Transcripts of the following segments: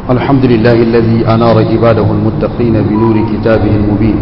الحمد لله الذي أنار عباده المتقين بنور كتابه المبين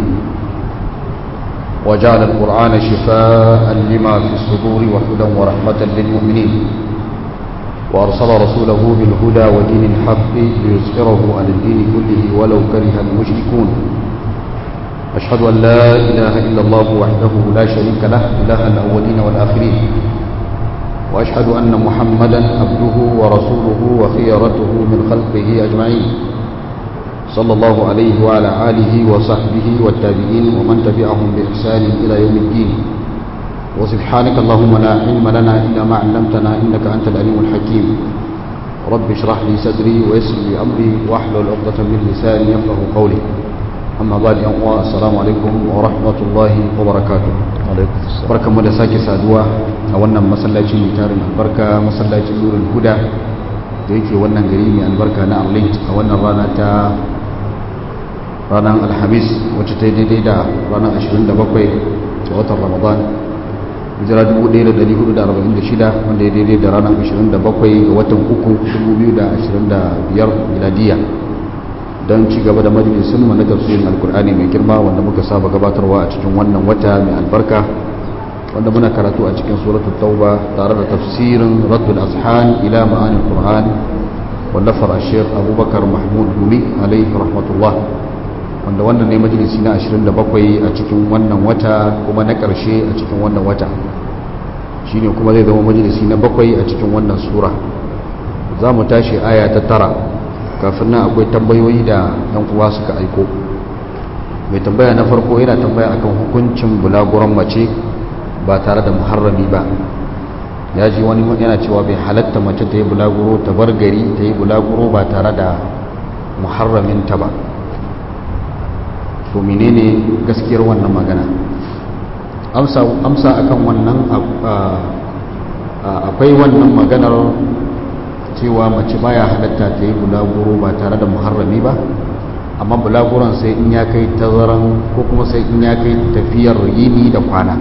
وجعل القرآن شفاء لما في الصدور وهدى ورحمة للمؤمنين وأرسل رسوله بالهدى ودين الحق ليظهره على الدين كله ولو كره المشركون أشهد أن لا إله إلا الله وحده لا شريك له إله الأولين والآخرين وأشهد أن محمدا عبده ورسوله وخيرته من خلقه أجمعين صلى الله عليه وعلى آله وصحبه والتابعين ومن تبعهم بإحسان إلى يوم الدين وسبحانك اللهم لا علم لنا إلا ما علمتنا إنك أنت العليم الحكيم رب اشرح لي صدري ويسر لي أمري واحلل عقدة من لساني يفقه قولي أما بعد يا السلام عليكم ورحمة الله وبركاته barkanmu da sake saduwa a wannan masallaci mai tarin albarka masallacin nurin huda da yake wannan gari mai albarka na arlint a wannan rana ta ranar alhamis wacce ta yi daidai da ranar 27 ga watan ramadan hijira 1446 wanda ya daidai da ranar 27 ga watan uku 2025 miladiya don ci gaba da majalisun mu na tafsirin alkur'ani mai girma wanda muka saba gabatarwa a cikin wannan wata mai albarka wanda muna karatu a cikin suratul tauba tare da tafsirin raddul azhan ila ma'anil qur'an wallafar ashir abubakar mahmud gumi alaihi rahmatullah wanda wannan ne majalisi na 27 a cikin wannan wata kuma na ƙarshe a cikin wannan wata shine kuma zai zama majalisi na bakwai a cikin wannan sura za mu tashi aya ta tara kafin nan akwai tambayoyi da yan uwa suka aiko mai tambaya na farko yana tambaya akan hukuncin bulaguran mace ba tare da muharrami ba ya ji wani yana cewa bai halatta mace ta yi bulaguro ta bar gari ta yi bulaguro ba tare da muharraminta ba to menene gaskiyar wannan magana amsa amsa akan wannan akwai wannan maganar cewa mace baya halatta ta yi bulaguro ba tare da muharrami ba amma bulaguron sai in ya kai tazaran ko kuma sai in ya kai tafiyar yini da kwana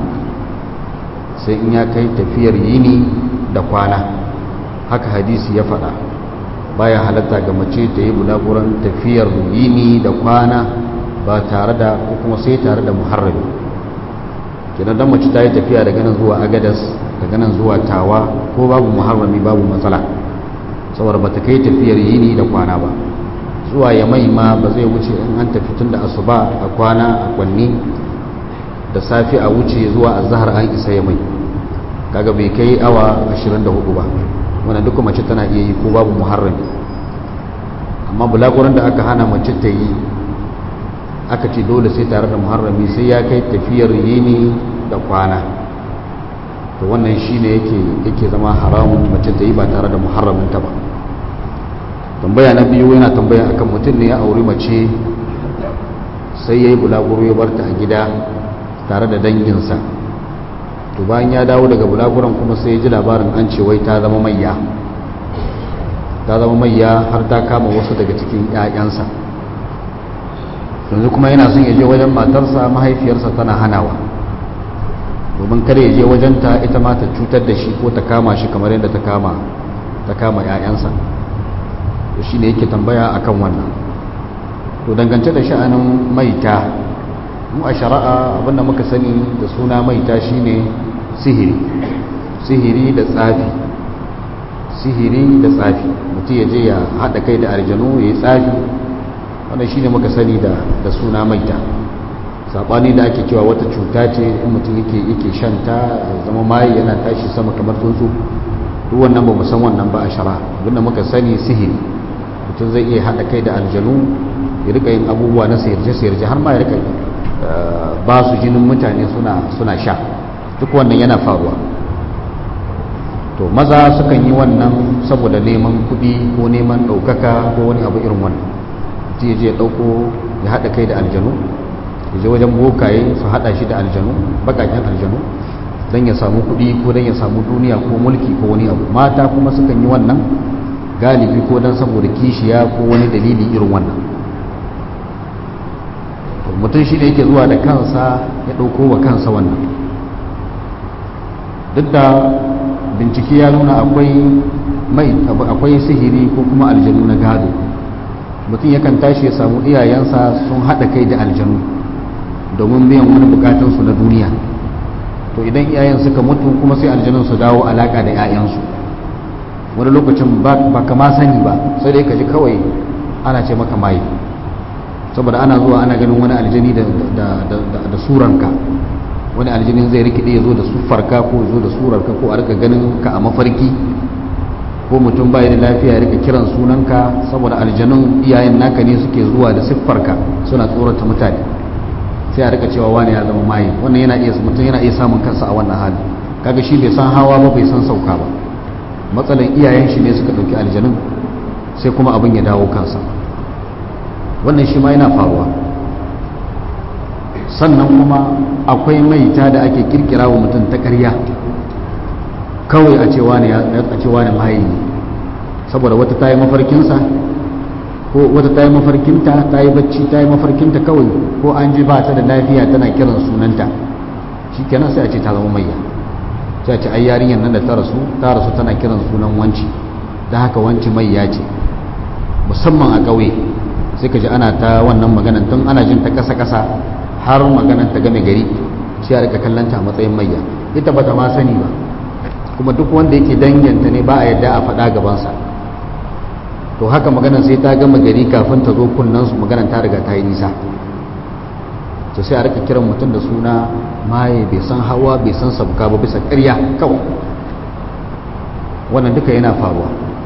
sai in ya kai tafiyar yini da kwana haka hadisi ya faɗa baya halatta ga mace ta yi bulaguron tafiyar yini da kwana ba tare da ko kuma sai tare da muharrami kenan dan mace ta yi tafiya daga nan zuwa agadas daga nan zuwa tawa ko babu muharrami babu matsala saboda ba ta kai tafiyar yini da kwana ba zuwa ya mai ma ba zai wuce in an tafi tun da asuba a kwana a kwanni da safi a wuce zuwa a zahar an isa ya mai kaga bai kai awa 24 ba wannan duka mace tana iya yi ko babu muharrami amma bulaguran da aka hana mace ta yi aka ce dole sai tare da muharrami sai ya kai tafiyar yini da kwana to wannan shine yake yake zama haramun mace ta yi ba tare da muharraminta ba tambaya na biyu yana tambaya akan mutum ne ya auri mace sai ya yi bulaguro ya barta a gida tare da danginsa to bayan ya dawo daga bulaguron kuma sai ya ji labarin an ce wai ta zama mayya ta zama mayya har ta kama wasu daga cikin 'ya'yansa yanzu kuma yana son ya je wajen matarsa mahaifiyarsa tana hanawa domin kare ya je wajenta ita ma ta cutar da shi ko ta kama shi kamar yadda ta kama ta kama 'ya'yansa to shine yake tambaya akan wannan to dangance da sha'anin maita mu a shari'a abinda muka sani da suna maita shine sihiri sihiri da tsafi sihiri da tsafi mutum ya je ya haɗa kai da aljanu ya yi tsafi wannan shine muka sani da da suna maita sabani da ake cewa wata cuta ce in mutum yake yake shanta zama mai yana tashi sama kamar tsuntsu duk wannan ba mu san wannan ba a shara abinda muka sani sihiri mutum zai iya hada kai da aljanu ya rika yin abubuwa na sayarje sayarje har ma ya rika ba su jinin mutane suna suna sha duk wannan yana faruwa to maza sukan yi wannan saboda neman kuɗi ko neman ɗaukaka ko wani abu irin wannan mutum ya je ya ɗauko ya haɗa kai da aljanu ya je wajen bokaye su haɗa shi da aljanu baƙaƙen aljanu don ya samu kuɗi ko don ya samu duniya ko mulki ko wani abu mata kuma sukan yi wannan galibi ko don saboda kishiya ko wani dalili irin wannan mutum shi ne yake zuwa da kansa ya ɗauko wa kansa wannan duk da bincike ya nuna akwai mai akwai sihiri ko kuma aljanu na gado mutum yakan tashi ya samu iyayensa sun haɗa kai da aljanu domin biyan wani bukatunsu na duniya to idan iyayen suka mutu kuma sai aljanun su dawo alaka da 'ya'yansu wani lokacin ba kama sani ba sai dai ka ji kawai ana ce maka maye saboda ana zuwa ana ganin wani aljani da suranka wani aljanin zai rikide ya zo da sufarka ko ya zo da surarka ko a rika ganin ka a mafarki ko mutum bai da lafiya ya rika kiran sunanka saboda aljanun iyayen naka ne suke zuwa da siffarka suna tsorata mutane sai a rika cewa wani ya zama maye wannan yana iya mutum yana iya samun kansa a wannan hali kaga shi bai san hawa ba bai san sauka ba matsalan iyayen shi ne suka dauki aljanun sai kuma abin ya dawo kansa wannan shi ma yana faruwa sannan kuma akwai maita da ake kirkira wa mutum ta ƙarya kawai a cewa ne a cewa ne maye ne saboda wata ta yi mafarkinsa ko wata ta yi mafarkinta ta yi bacci ta yi mafarkinta kawai ko an ji ba ta da lafiya tana kiran sunanta shi kenan sai a ce ta zama mayya sai a ce ai yarinyar nan da ta rasu ta rasu tana kiran sunan wanci da haka wanci mayya ce musamman a ƙauye sai ka ji ana ta wannan maganan tun ana jin ta ƙasa-ƙasa har maganan ta game gari sai a rika kallanta a matsayin mayya ita ba ta ma sani ba kuma duk wanda yake danganta ne ba a yadda a faɗa gabansa to haka maganar sai ta gama gari kafin ta zo kunnan su maganar ta riga ta yi nisa to sai a rika kiran mutum da suna maye bai san hawa bai san sabka ba bisa ƙarya kawai wannan duka yana faruwa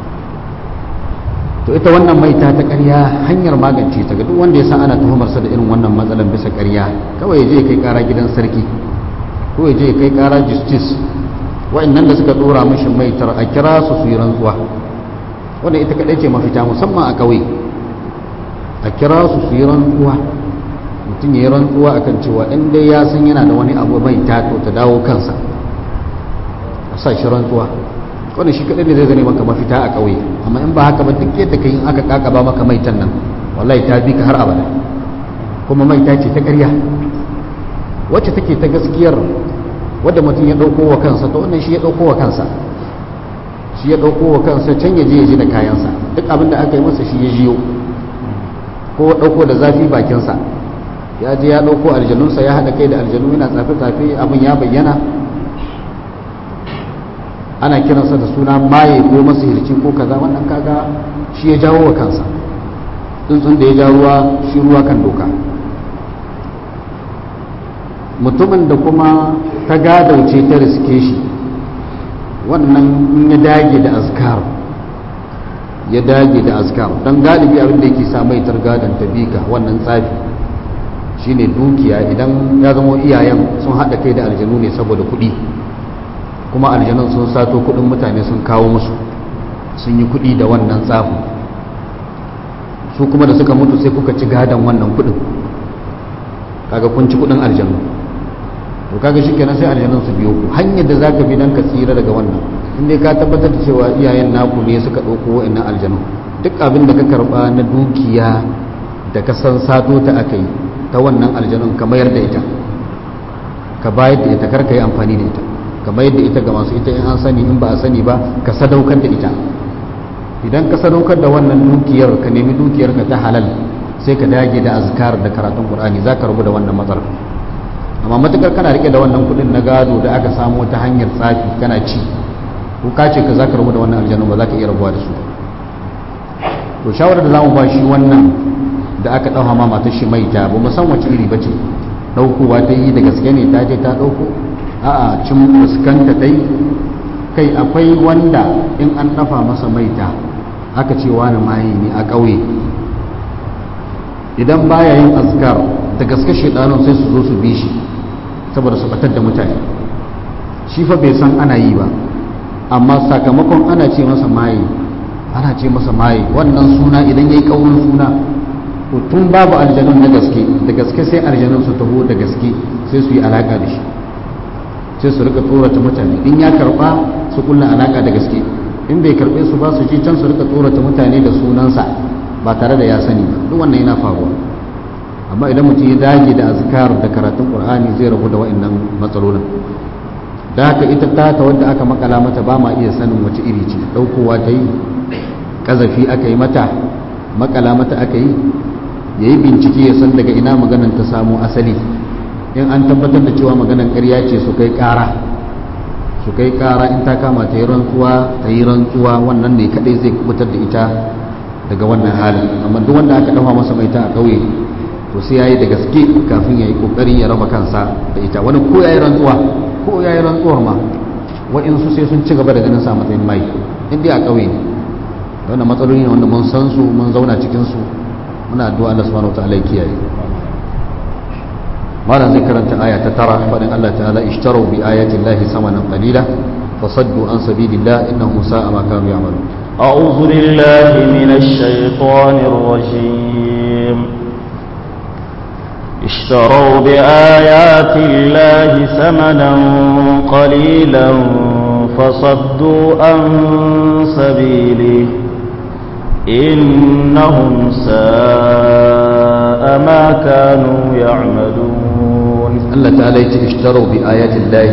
to ita wannan maita ta ƙarya hanyar magance ta ga duk wanda ya san ana tuhumarsa da irin wannan matsalan bisa ƙarya kawai ya je kai ƙara gidan sarki ko ya je kai ƙara justice wa'annan da suka dora mishi maitar a kira su su yi rantsuwa wanda ita kadai ce mafita musamman a ƙauye a kira su su yi rantsuwa mutum ya yi rantsuwa akan cewa in dai ya san yana da wani abu mai tato ta dawo kansa a sa shi rantsuwa wanda shi kadai ne zai zane maka mafita a ƙauye amma in ba haka ba duk yadda ka yi aka kakaba maka maitan nan wallahi ta bi ka har abada kuma maita ce ta ƙarya wacce take ta gaskiyar wadda mutum ya ɗauko wa kansa to wannan shi ya ɗauko wa kansa shi ya ɗauko wa kansa can ya je ya ji da kayansa duk abin da aka yi masa shi ya jiyo ko ɗauko da zafi bakinsa ya je ya ɗauko aljanunsa ya haɗa kai da aljanu yana tsafe-tsafe abin ya bayyana ana kiransa da suna maye ko masihirci ko kaza wannan kaga shi ya jawo wa kansa tsuntsun da ya ja ruwa shi ruwa kan doka mutumin da kuma ta gadauce ta riske shi wannan in ya dage da azkar ya dage da azkar don galibi abin da yake sa mai targadan tabika wannan tsafi shine dukiya idan ya zama iyayen sun haɗa kai da aljanu ne saboda kuɗi kuma aljanun sun sato kuɗin mutane sun kawo musu sun yi kuɗi da wannan tsafin su kuma da suka mutu sai kuka ci gadon wannan kuɗin kaga kun ci kuɗin aljanu to kaga shikenan sai aljanun su biyo ku hanyar da zaka bi dan ka tsira daga wannan inda ka tabbatar da cewa iyayen naku ne suka dauko wa'annan aljanu duk abin da ka karba na dukiya da ka san sato ta akai ta wannan aljanun ka mayar da ita ka bayar da ita karka yi amfani da ita ka mayar da ita ga masu ita in an sani in ba a sani ba ka sadaukar da ita idan ka sadaukar da wannan dukiyar ka nemi dukiyar ka ta halal sai ka dage da azkar da karatun qur'ani zaka rubu da wannan matsalar amma matukar kana rike da wannan kudin na gado da aka samu ta hanyar tsafi kana ci ko ka ce ka za ka rabu da wannan aljanu ba za ka iya rabuwa da su to shawarar da zamu ba shi wannan da aka ɗauka ma matar shi mai ta ba mu san wace iri bace ɗaukowa ta yi da gaske ne ta je ta ɗauko a'a cin fuskanta ta yi kai akwai wanda in an dafa masa maita aka ce wani maye ne a ƙauye idan baya yin azkar da gaske shedanun sai su zo su bi shi saboda su batar da mutane shi fa bai san ana yi ba amma sakamakon ana ce masa maye ana ce masa maye wannan suna idan yayi kaurin suna to tun babu aljanun na gaske da gaske sai aljanun su taho da gaske sai su yi alaka da shi sai su rika tsorata mutane in ya karba su kulla alaka da gaske in bai karbe su ba su je can su rika tsorata mutane da sunansa ba tare da ya sani ba duk wannan yana faruwa amma idan mutum ya dage da azkar da karatun qur'ani zai rabu da wa'annan matsalolin da haka ita ta ta wadda aka makala mata ba ma iya sanin wace iri ce daukowa ta yi kazafi aka yi mata makala mata aka yi ya yi bincike ya san daga ina maganan ta samu asali in an tabbatar da cewa maganan ƙarya ce su kai ƙara su kai ƙara in ta kama ta yi rantsuwa ta yi rantsuwa wannan ne kaɗai zai kubutar da ita daga wannan halin amma duk wanda aka dafa masa mai ta a ƙauye to sai yayi da gaske kafin ya yi ƙoƙarin ya raba kansa da ita wani ko ya yi rantsuwa ko ya yi rantsuwar ma wa'insu sai sun ci gaba da ganin sa matsayin mai in dai a ƙauye ne wannan matsaloli ne wanda mun san su mun zauna cikin su muna addu'a Allah subhanahu wataala ya kiyaye malam zai karanta aya ta tara fadin Allah ta'ala ishtaru bi ayati llahi samanan qalila fasaddu an sabilillah innahum sa'a ma kanu ya'malun أعوذ بالله من الشيطان الرجيم اشتروا بآيات الله ثمنا قليلا فصدوا عن سبيله إنهم ساء ما كانوا يعملون الله تعالى اشتروا بآيات الله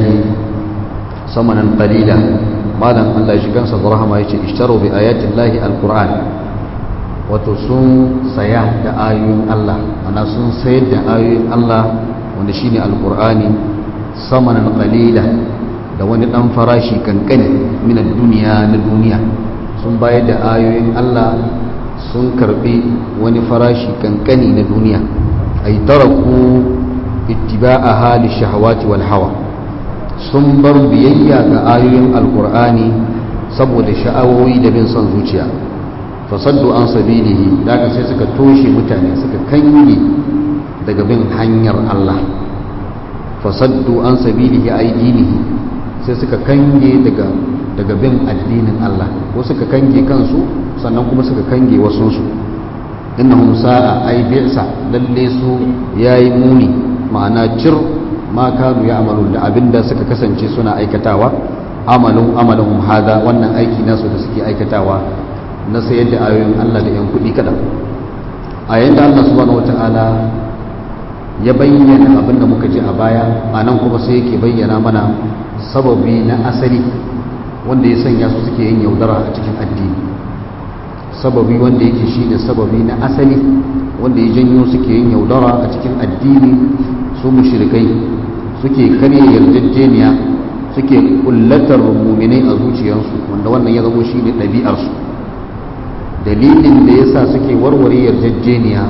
ثمنا قليلا مالا الله يشكن صدرها ما اشتروا بآيات الله القرآن wato sun saya da ayoyin Allah ana sun sayar da ayoyin Allah wanda shine alqur'ani samanan qalila da wani dan farashi kankani min duniya na duniya sun bayar da ayoyin Allah sun karbi wani farashi kankani na duniya ay taraku ittiba'a hali shahawati wal hawa sun bar biyayya ga ayoyin alqur'ani saboda sha'awoyi da bin son zuciya fasaddu an sabilihi daga sai suka toshe mutane suka kange daga bin hanyar Allah fasaddu an sabilihi ay dinihi sai suka kange daga daga bin addinin Allah ko suka kange kansu sannan kuma suka kange wasu su innahum sa'a ay bi'sa lalle su yayi muni ma'ana cir ma kanu ya'malun da abinda suka kasance suna aikatawa amalun amalun hada wannan aiki nasu da suke aikatawa na sayar da ayoyin Allah da yan kuɗi kaɗan a yayin da Allah subhanahu wata'ala ya bayyana abin da muka ji a baya a nan kuma sai yake bayyana mana sababi na asali wanda ya sanya su suke yin yaudara a cikin addini sababi wanda yake shi ne sababi na asali wanda ya janyo suke yin yaudara a cikin addini su mushrikai suke karya yarjejeniya suke kullatar muminai a zuciyarsu wanda wannan ya zamo shi ne ɗabi'arsu dalilin da ya sa suke warware yarjejeniya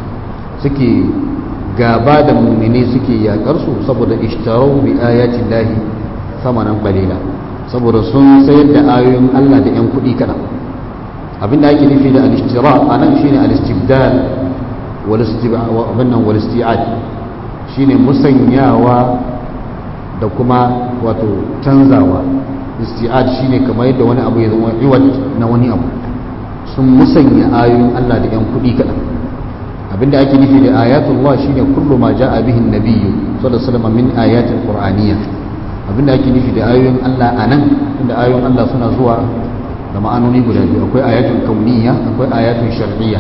suke gaba da mummine suke yakarsu saboda ishtarau bi ayatin lahi samanan qalila saboda sun sayar da ayoyin Allah da yan kuɗi kaɗan abinda ake nufi da al-ishtira anan shine al-istibdal wal istib'an wal isti'ad shine musanyawa da kuma wato canzawa isti'ad shine kamar yadda wani abu ya zama iwad na wani abu sun musanya ayoyin Allah da yan kuɗi kaɗan abinda ake nufi da ayatullah shine kullu ma ja'a bihi an-nabiyyu sallallahu alaihi wasallam min ayatil qur'aniyya abinda ake nufi da ayoyin Allah anan inda ayoyin Allah suna zuwa da ma'anoni guda biyu akwai ayatul kauniyya akwai ayatul shar'iyya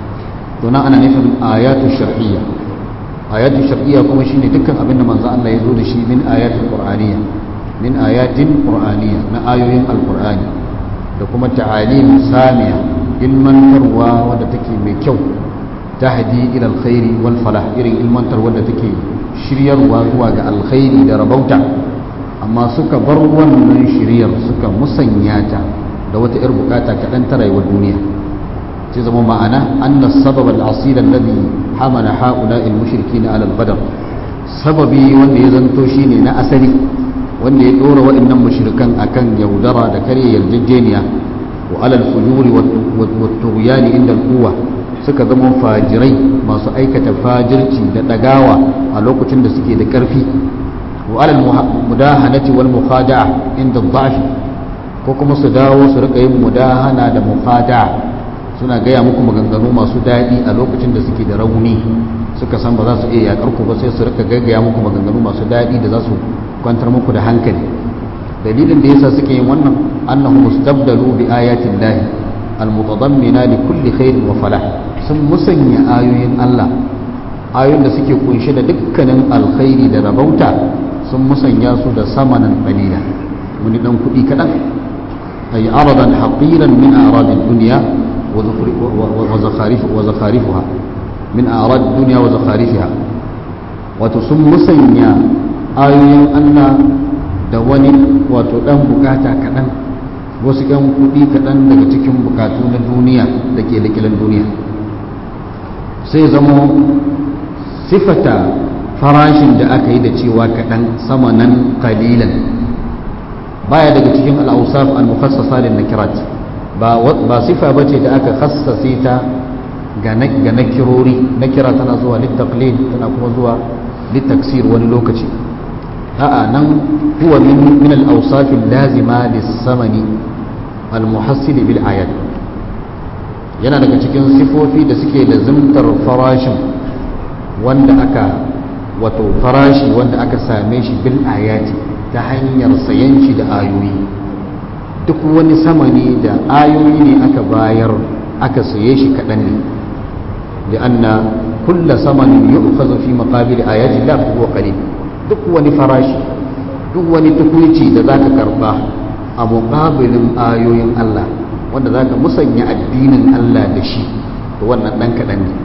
to nan ana nufin ayatul shar'iyya ayatul shar'iyya kuma shine dukkan abinda manzo Allah ya zo da shi min ayatul qur'aniyya min ayatin qur'aniyya na ayoyin alqur'ani da kuma ta'alim samiya ilmantarwa wadda take mai kyau tahdi ila alkhairi wal falah irin ilmantar wadda take shiryarwa zuwa ga alkhairi da rabauta amma suka bar wannan shiryar suka musanya ta da wata yar bukata kaɗan ta rayuwar duniya sai zama ma'ana anna sabab al-asil alladhi hamala haula al-mushrikin ala al-badr sababi wanda ya zanto shine na asali wanda ya dora waɗannan mushrikan akan yaudara da karya yarjejeniya wa alal fujuri wa tughyani inda al-quwwa suka zama fajirai masu aikata fajirci da dagawa a lokacin da suke da karfi wa alal mudahanati wal mukhada'a inda dha'f ko kuma su dawo su rika yin mudahana da mukhada'a suna gaya muku maganganu masu daɗi a lokacin da suke da rauni suka san ba za su iya yakar ku ba sai su rika gaggaya muku maganganu masu daɗi da za su kwantar muku da hankali dalilin da yasa suke yin wannan annahu mustabdalu bi ayatin lahi almutadammina li kulli khairin wa falah sun musanya ayoyin Allah ayoyin da suke kunshe da dukkanin alkhairi da rabauta sun musanya su da samanan qalila wani dan kuɗi kaɗan ay aradan haqiran min aradid dunya wa zakharifuha min a'rad dunya wa zakharifiha wato sun musanya ayoyin Allah da wani wato dan bukata kaɗan wasu yan kuɗi kaɗan daga cikin bukatu na duniya da ke likilan duniya sai zama sifata farashin da aka yi da cewa kaɗan sama nan kalilan baya daga cikin al'ausaf al-mukhassasa lin nakirat ba ba sifa bace da aka khassase ta ga ga nakirori nakira tana zuwa litaqlid tana kuma zuwa litaksir wani lokaci a'a nan huwa min min al-awsaf al-lazima lis-samani al-muhassil bil ayat yana daga cikin sifofi da suke lazimtar farashin wanda aka wato farashi wanda aka same shi bil ayati ta hanyar sayan shi da ayoyi duk wani samani da ayoyi ne aka bayar aka saye shi kaɗan ne li'anna kulla samanin yu'khadhu fi maqabil ayati la huwa qalil duk wani farashi duk wani tukuici da zaka karba a muqabilin ayoyin Allah wanda zaka musanya addinin Allah da shi to wannan dan kaɗan ne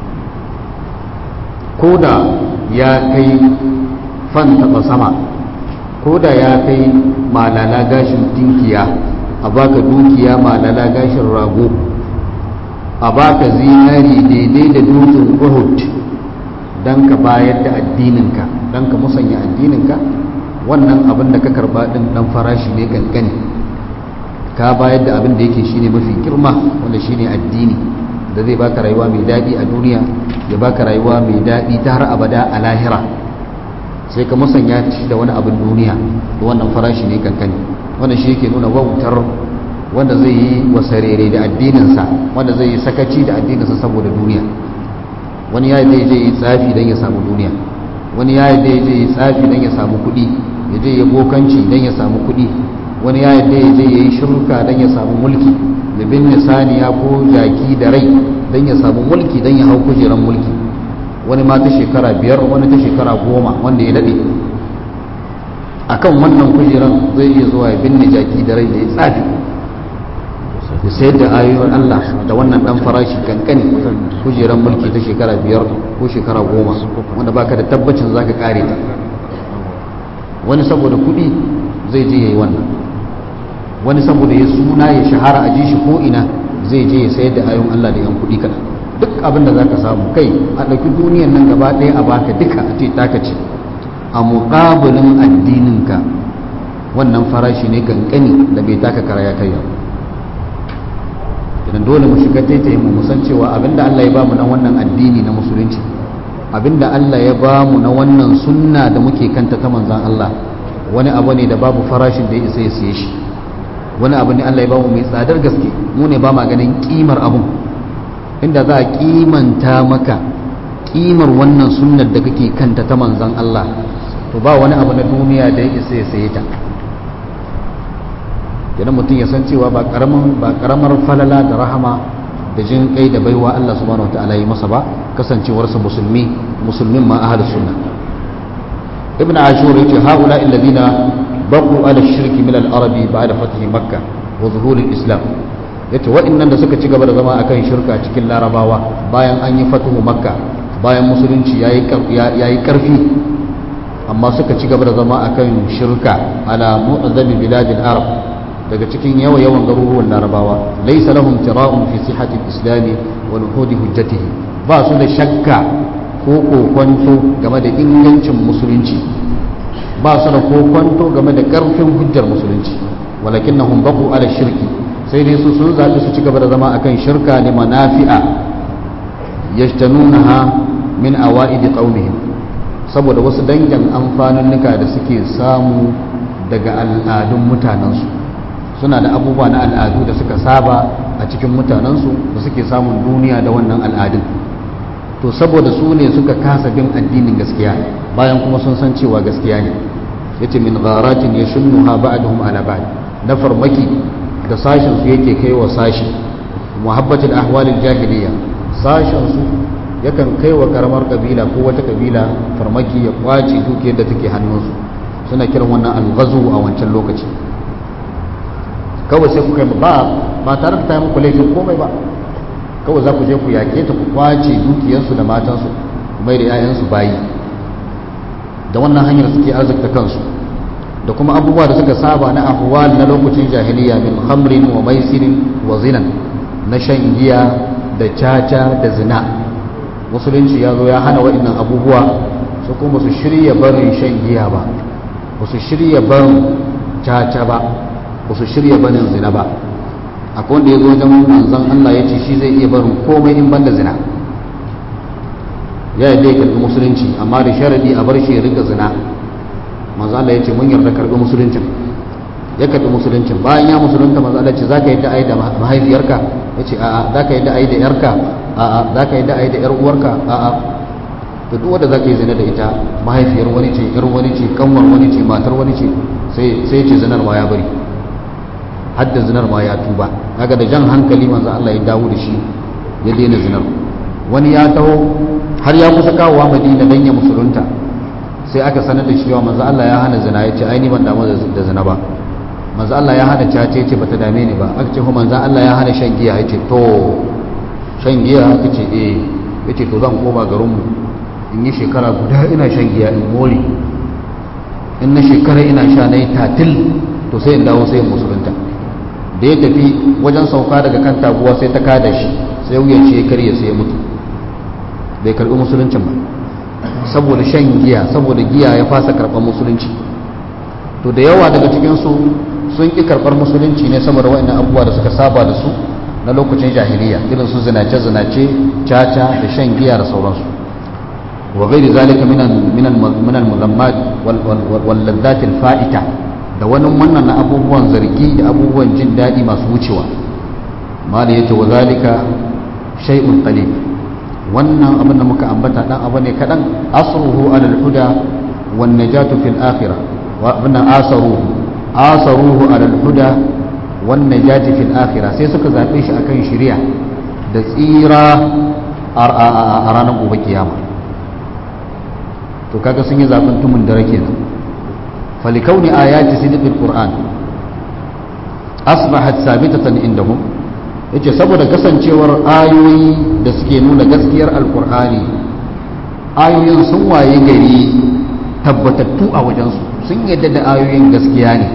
ko da ya kai fan taɓa sama ko da ya kai malala gashin tinkiya a baka dukiya malala gashin rago a baka zinari daidai da dutsen uhud don ka bayar da addininka don ka musanya addininka wannan abin da ka karba din dan farashi ne kankani ka bayar da abin da yake shine mafi girma wanda shine addini da zai baka rayuwa mai daɗi a duniya ya baka rayuwa mai daɗi ta har abada a lahira sai ka musanya shi da wani abin duniya da wannan farashi ne kankani wannan shi yake nuna wautar wanda zai yi wasarere da addininsa wanda zai yi sakaci da addininsa saboda duniya wani ya yi je yi tsafi don ya samu duniya wani ya yi je yi tsafi don ya samu kuɗi ya je ya bokanci don ya samu kuɗi wani ya yi je ya yi shirka don ya samu mulki da bin saniya ko jaki da rai don ya samu mulki don ya hau kujeran mulki wani ma ta shekara biyar wani ta shekara goma wanda ya daɗe a kan wannan kujeran zai iya zuwa ya binne jaki da rai da ya tsafi ya sayar da ayoyin Allah da wannan ɗan farashi kankani kujeran mulki ta shekara biyar ko shekara goma wanda baka da tabbacin za ka kare ta wani saboda kuɗi zai je ya yi wannan wani saboda ya suna ya shahara a ji shi ko ina zai je ya sayar da ayoyin Allah da yan kuɗi kaɗan duk abin da za ka samu kai a ɗauki duniyan nan gaba ɗaya a baka duka a ce taka ce a muƙabilin addininka wannan farashi ne kankani da bai taka kara ya karya idan dole mu shiga taitaye mu musan cewa abinda Allah ya bamu na wannan addini na musulunci abinda Allah ya bamu na wannan sunna da muke kanta ta manzan Allah wani abu ne da babu farashin da ya isa ya siye shi wani abu ne Allah ya bamu mai tsadar gaske mu ne ba ma ganin kimar abun inda za a kimanta maka kimar wannan sunnar da kake kanta ta manzan Allah to ba wani abu na duniya da ya isa ya saye ta idan mutum ya san cewa ba karamin ba karamar falala da rahama da jin kai da baiwa Allah subhanahu wataala yi masa ba kasancewarsa musulmi musulmin ma ahlus sunna ibn ashur yace haula alladhina baqu ala shirki min al-arabi ba'da fathi makkah wa zuhur al-islam yace waɗannan da suka ci gaba da zama akan shirka cikin larabawa bayan an yi fatuhu makka bayan musulunci yayi yayi karfi amma suka ci gaba da zama akan shirka ala mu'azzami biladil arab daga cikin yawa yawan garuruwan larabawa laysa lahum tira'un fi sihhati al-islam wa nuhudi hujjatihi ba su da shakka ko kokonto game da ingancin musulunci ba su da kokonto game da karfin hujjar musulunci walakinnahum baqu ala shirki sai dai su sun zaɓi su ci gaba da zama akan shirka ne manafi'a yajtanunaha min awa'idi qaumihim saboda wasu dangin amfanunnuka da suke samu daga al'adun mutanensu suna da abubuwa na al'adu da suka saba a cikin mutanensu da suke samun duniya da wannan al'adun to saboda su ne suka kasa bin addinin gaskiya bayan kuma sun san cewa gaskiya ne yace min gharatin yashunnuha ba'dhum ala ba'd na farmaki da sashen su yake kai wa sashi muhabbatul ahwalil jahiliya sashen su yakan kai wa karamar kabila ko wata kabila farmaki ya kwace dukiyar da take hannunsu suna kiran wannan alghazu a wancan lokaci kawai sai kuka ba ba tare da ta yi muku laifin komai ba kawai za ku je ku yaƙe ta ku kwace dukiyarsu da matansu mai da 'ya'yansu bayi da wannan hanyar suke arzikta kansu da kuma abubuwa da suka saba na ahwal na lokacin jahiliya min khamrin wa maisirin wa zinan na shan giya da caca da zina musulunci ya zo ya hana waɗannan abubuwa su kuma su shirya barin shan giya ba ba su shirya barin caca ba ba su shirya barin zina ba akwai wanda ya zo wajen manzon Allah ya ce shi zai iya barin komai in banda zina ya yadda ya karɓi musulunci amma da sharadi a bar shi ya rika zina manzo Allah ya ce mun yarda karɓi musuluncin ya karɓi musuluncin bayan ya musulunta manzo Allah ce zaka yadda ai da mahaifiyarka ya ce a'a zaka yadda ai da yarka a'a zaka yadda ai da yar uwarka a'a to duk wanda zaka yi zina da ita mahaifiyar wani ce yar wani ce kanwar wani ce matar wani ce sai sai ce zinar ma ya bari hadda zinar ma ya tuba kaga da jan hankali manzo Allah ya dawo da shi ya daina zinar wani ya taho har ya kusa kawowa madina dan ya musulunta sai aka sanar da cewa manzo Allah ya hana zina ya ce ai ni ban damu da zina ba manzo Allah ya hana cace ya ce bata dame ni ba aka ce ko manzo Allah ya hana shan giya ya ce to shan giya aka ce eh ya ce to zan koma garin mu in yi shekara guda ina shan giya in more in na shekara ina sha na yi tatil to sai in dawo sai in musulunta da ya tafi wajen sauka daga kan taguwa sai ta kada shi sai wuyan shi ya karye sai ya mutu bai karbi musuluncin ba saboda shan giya saboda giya ya fasa karɓar musulunci to da yawa daga cikinsu sun ƙi karɓar musulunci ne saboda waɗannan abubuwa da suka saba da su na lokacin jahiliya irin su zinace-zinace caca da shan giya da sauransu wa gairi zalika minan minan minan muzammat wal laddatil fa'ita da wani wannan na abubuwan zargi da abubuwan jin daɗi masu wucewa mali yace wa zalika shay'un qalil wannan abin da muka ambata dan abu ne kadan asruhu alal huda wan najatu fil akhirah wa abin asaruhu asaruhu alal huda wan najati fil akhirah sai suka zabe shi akan shari'a da tsira a ranar gobe kiyama to kaga sun yi zaben tumun dare kenan falikauni ayati sidqil qur'an asbahat sabitatan indahum yace saboda kasancewar ayoyi da suke nuna gaskiyar alkur'ani ayoyin sun waye gari tabbatattu a wajensu sun yadda da ayoyin gaskiya ne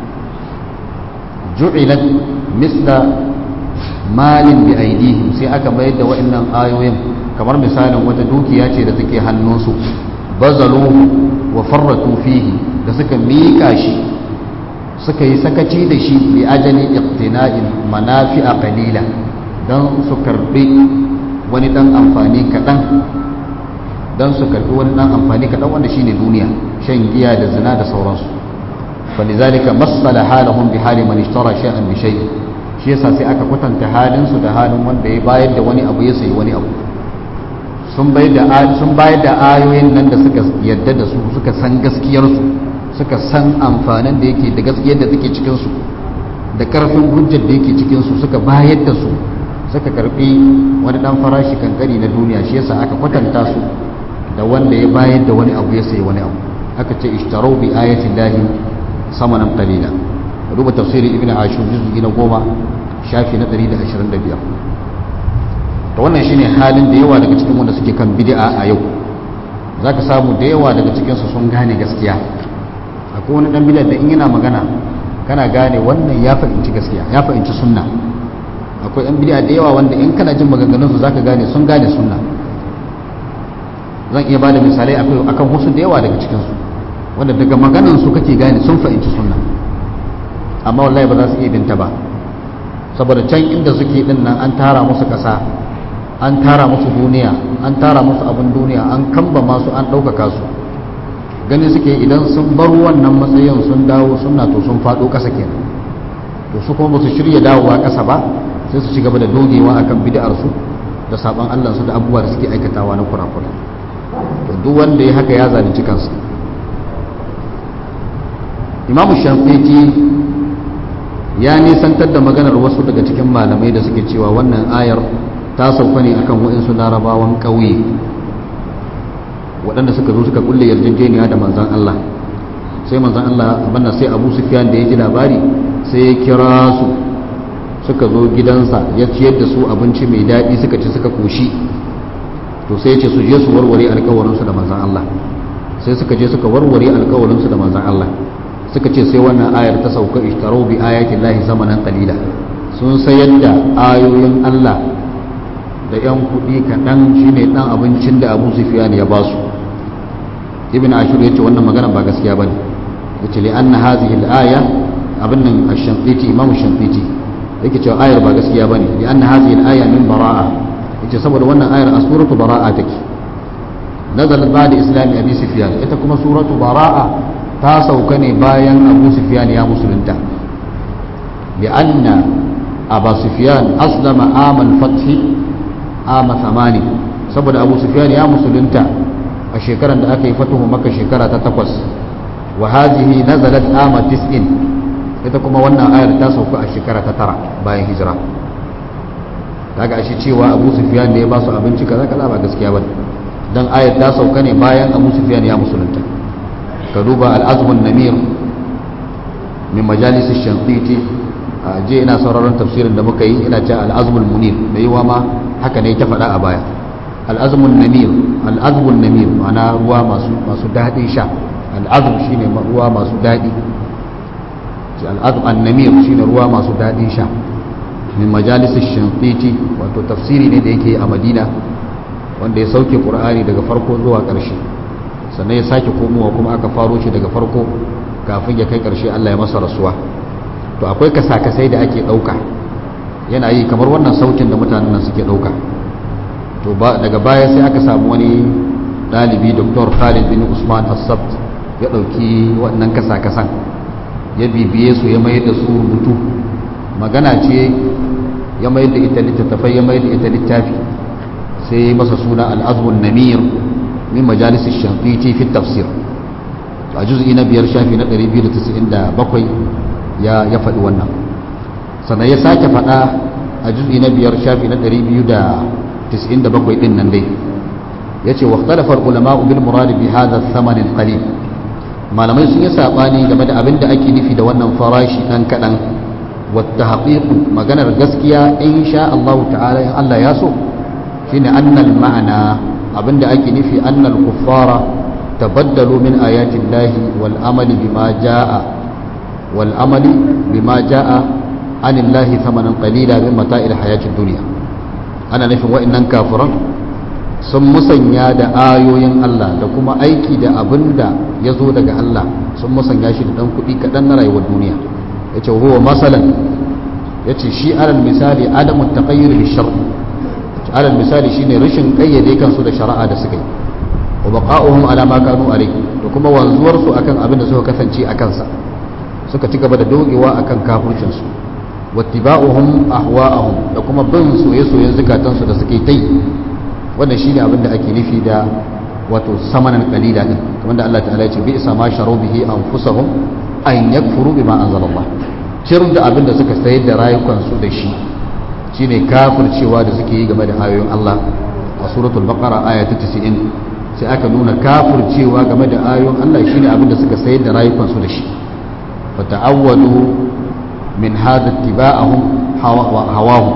ju'ilat misla malin bi aidihim sai aka mayar da wa'annan ayoyin kamar misalin wata dukiya ce da take hannunsu bazaluhu wa farratu fihi da suka miƙa shi suka yi sakaci da shi bi ajali iqtina'in manafi'a qalila dan su karbi wani dan amfani kadan dan su karbi wani dan amfani kadan wanda shine duniya shan giya da zina da sauransu falizalika masala halahum bi hali man ishtara shay'an bi shay shi yasa sai aka kwatanta halin su da halin wanda ya bayar da wani abu ya sayi wani abu sun bayar da sun bayar da ayoyin nan da suka yadda da su suka san gaskiyar su suka san amfanin da yake da gaskiyar da take cikinsu da karfin hujjar da yake cikinsu suka bayar da su suka karbi wani dan farashi kankani na duniya shi yasa aka kwatanta su da wanda ya bayar da wani abu ya sayi wani abu aka ce ishtarau bi ayatin lahi samanan qalila duba tafsirin ibnu ashur juz'i na goma shafi na 125 to wannan shine halin da yawa daga cikin wanda suke kan bid'a a yau zaka samu da yawa daga cikin su sun gane gaskiya akwai wani dan bid'a da in yana magana kana gane wannan ya fahimci gaskiya ya fahimci sunna akwai yan bid'a da yawa wanda in kana jin maganganun su zaka gane sun gane sunna zan iya bada misalai akwai akan wasu da yawa daga cikin su wanda daga maganan su kake gane sun fahimci sunna amma wallahi ba za su iya binta ba saboda can inda suke din nan an tara musu kasa an tara musu duniya an tara musu abin duniya an kamba masu an ɗaukaka su gani suke idan sun bar wannan matsayin sun dawo suna to sun faɗo ƙasa kenan to su kuma ba su shirya dawowa ƙasa ba sai su ci gaba da dogewa akan bid'ar su da saban Allah su da abubuwa da suke aikatawa na kurakurai to duk wanda ya haka ya zalunci kansa imamu shafiqi ya nisantar da maganar wasu daga cikin malamai da suke cewa wannan ayar ta sauka ne akan waɗansu larabawan ƙauye waɗanda suka zo suka kulle yarjejeniya da manzan Allah sai manzan Allah abanna sai Abu Sufyan da ya ji labari sai ya kira su suka zo gidansa ya ciyar da su abinci mai daɗi suka ci suka koshi to sai ya ce su je su warware alkawarinsu da manzan Allah sai suka je suka warware alkawarinsu da manzan Allah suka ce sai wannan ayar ta sauka ishtarau bi ayatin lahi zamanan qalila sun sayar da ayoyin Allah da yan kuɗi kaɗan shine ɗan abincin da Abu Sufyan ya ba su ibn ashur yace wannan magana ba gaskiya bane yace li anna hadhihi al-aya abin nan ash-shanqiti imam ash-shanqiti yake cewa ayar ba gaskiya bane li anna hadhihi al-aya min bara'a yace saboda wannan ayar a suratu bara'a take nazalat ba'da islami abi sufyan ita kuma suratu bara'a ta sauka ne bayan abu sufyan ya musulunta li anna abu sufyan aslama amal fath ama thamani saboda abu sufyan ya musulunta a shekarar da aka yi fatuhu maka shekara ta takwas wa hazihi nazalat ama tis'in ita kuma wannan ayar ta sauka a shekara ta tara bayan hijira daga ashe cewa abu sufyan ne ya ba su abinci kaza kaza ba gaskiya ba dan ayar ta sauka ne bayan abu sufyan ya musulunta ka duba al-azmun namir min majalis ash-shanqiti a je ina sauraron tafsirin da muka yi ina cewa al-azmul munir mai yiwa ma haka ne ta faɗa a baya al-azmun namir al-azmun namir ma'ana ruwa masu masu daɗin sha al-azm shine ruwa masu daɗi al-azm an-namir shine ruwa masu daɗin sha min majalis ash-shanqiti wato tafsiri ne da yake a Madina wanda ya sauke Qur'ani daga farko zuwa ƙarshe sannan ya sake komowa kuma aka faro shi daga farko kafin ya kai ƙarshe Allah ya masa rasuwa to akwai kasa-kasai da ake ɗauka yana yi kamar wannan sautin da mutanen nan suke ɗauka to daga baya sai aka samu wani ɗalibi dr khalid bin usman assabt ya ɗauki waɗannan kasa-kasan ya bibiye su ya mayar da su rubutu magana ce ya mayar da ita littattafai ya mayar da ita littafi sai masa suna al'azmun namir min majalisar shafici fi tafsir a juz'i na biyar shafi na 297 ya ya faɗi wannan sannan ya sake faɗa a juz'i na biyar shafi na 297 din nan dai ya ce waktalafar ulama bil muradi bi hadha thamanin qalil malamai sun yi sabani game da abin da ake nufi da wannan farashi dan kadan wata haƙiƙu maganar gaskiya in sha Allah ta'ala in Allah ya so shine annal ma'ana abin da ake nufi annal kuffara tabaddalu min ayatin lahi wal amali bima jaa wal amali bima jaa anillahi thamanan qalila min mata'il hayatid dunya ana nufin wa'annan kafiran sun musanya da ayoyin Allah da kuma aiki da abin da ya zo daga Allah sun musanya shi da ɗan kuɗi kaɗan na rayuwar duniya ya ce huwa masalan ya ce shi alal misali adamun taƙayyar da shar alal misali shine rashin ƙayyade kansu da shari'a da suka yi wa baqa'uhum ala ma kanu alai da kuma wanzuwar su akan abin da suka kasance a kansa suka ci gaba da dogewa akan kafircin su wattiba'uhum ahwa'ahum da kuma bin soye-soyen zukatansu da suke ta yi wannan shine abin da ake nufi da wato samanan qalila din kamar da Allah ta'ala ya ce bi isa ma sharu bihi anfusahum an yakfuru bima anzalallah cir da abin da suka sayar da rayukan su da shi shine kafircewa da suke yi game da ayoyin Allah a suratul baqara aya ta 90 sai aka nuna kafircewa game da ayoyin Allah shine abin da suka sayar da rayukan su da shi fa ta'awwadu min hadha ittiba'ahum hawahum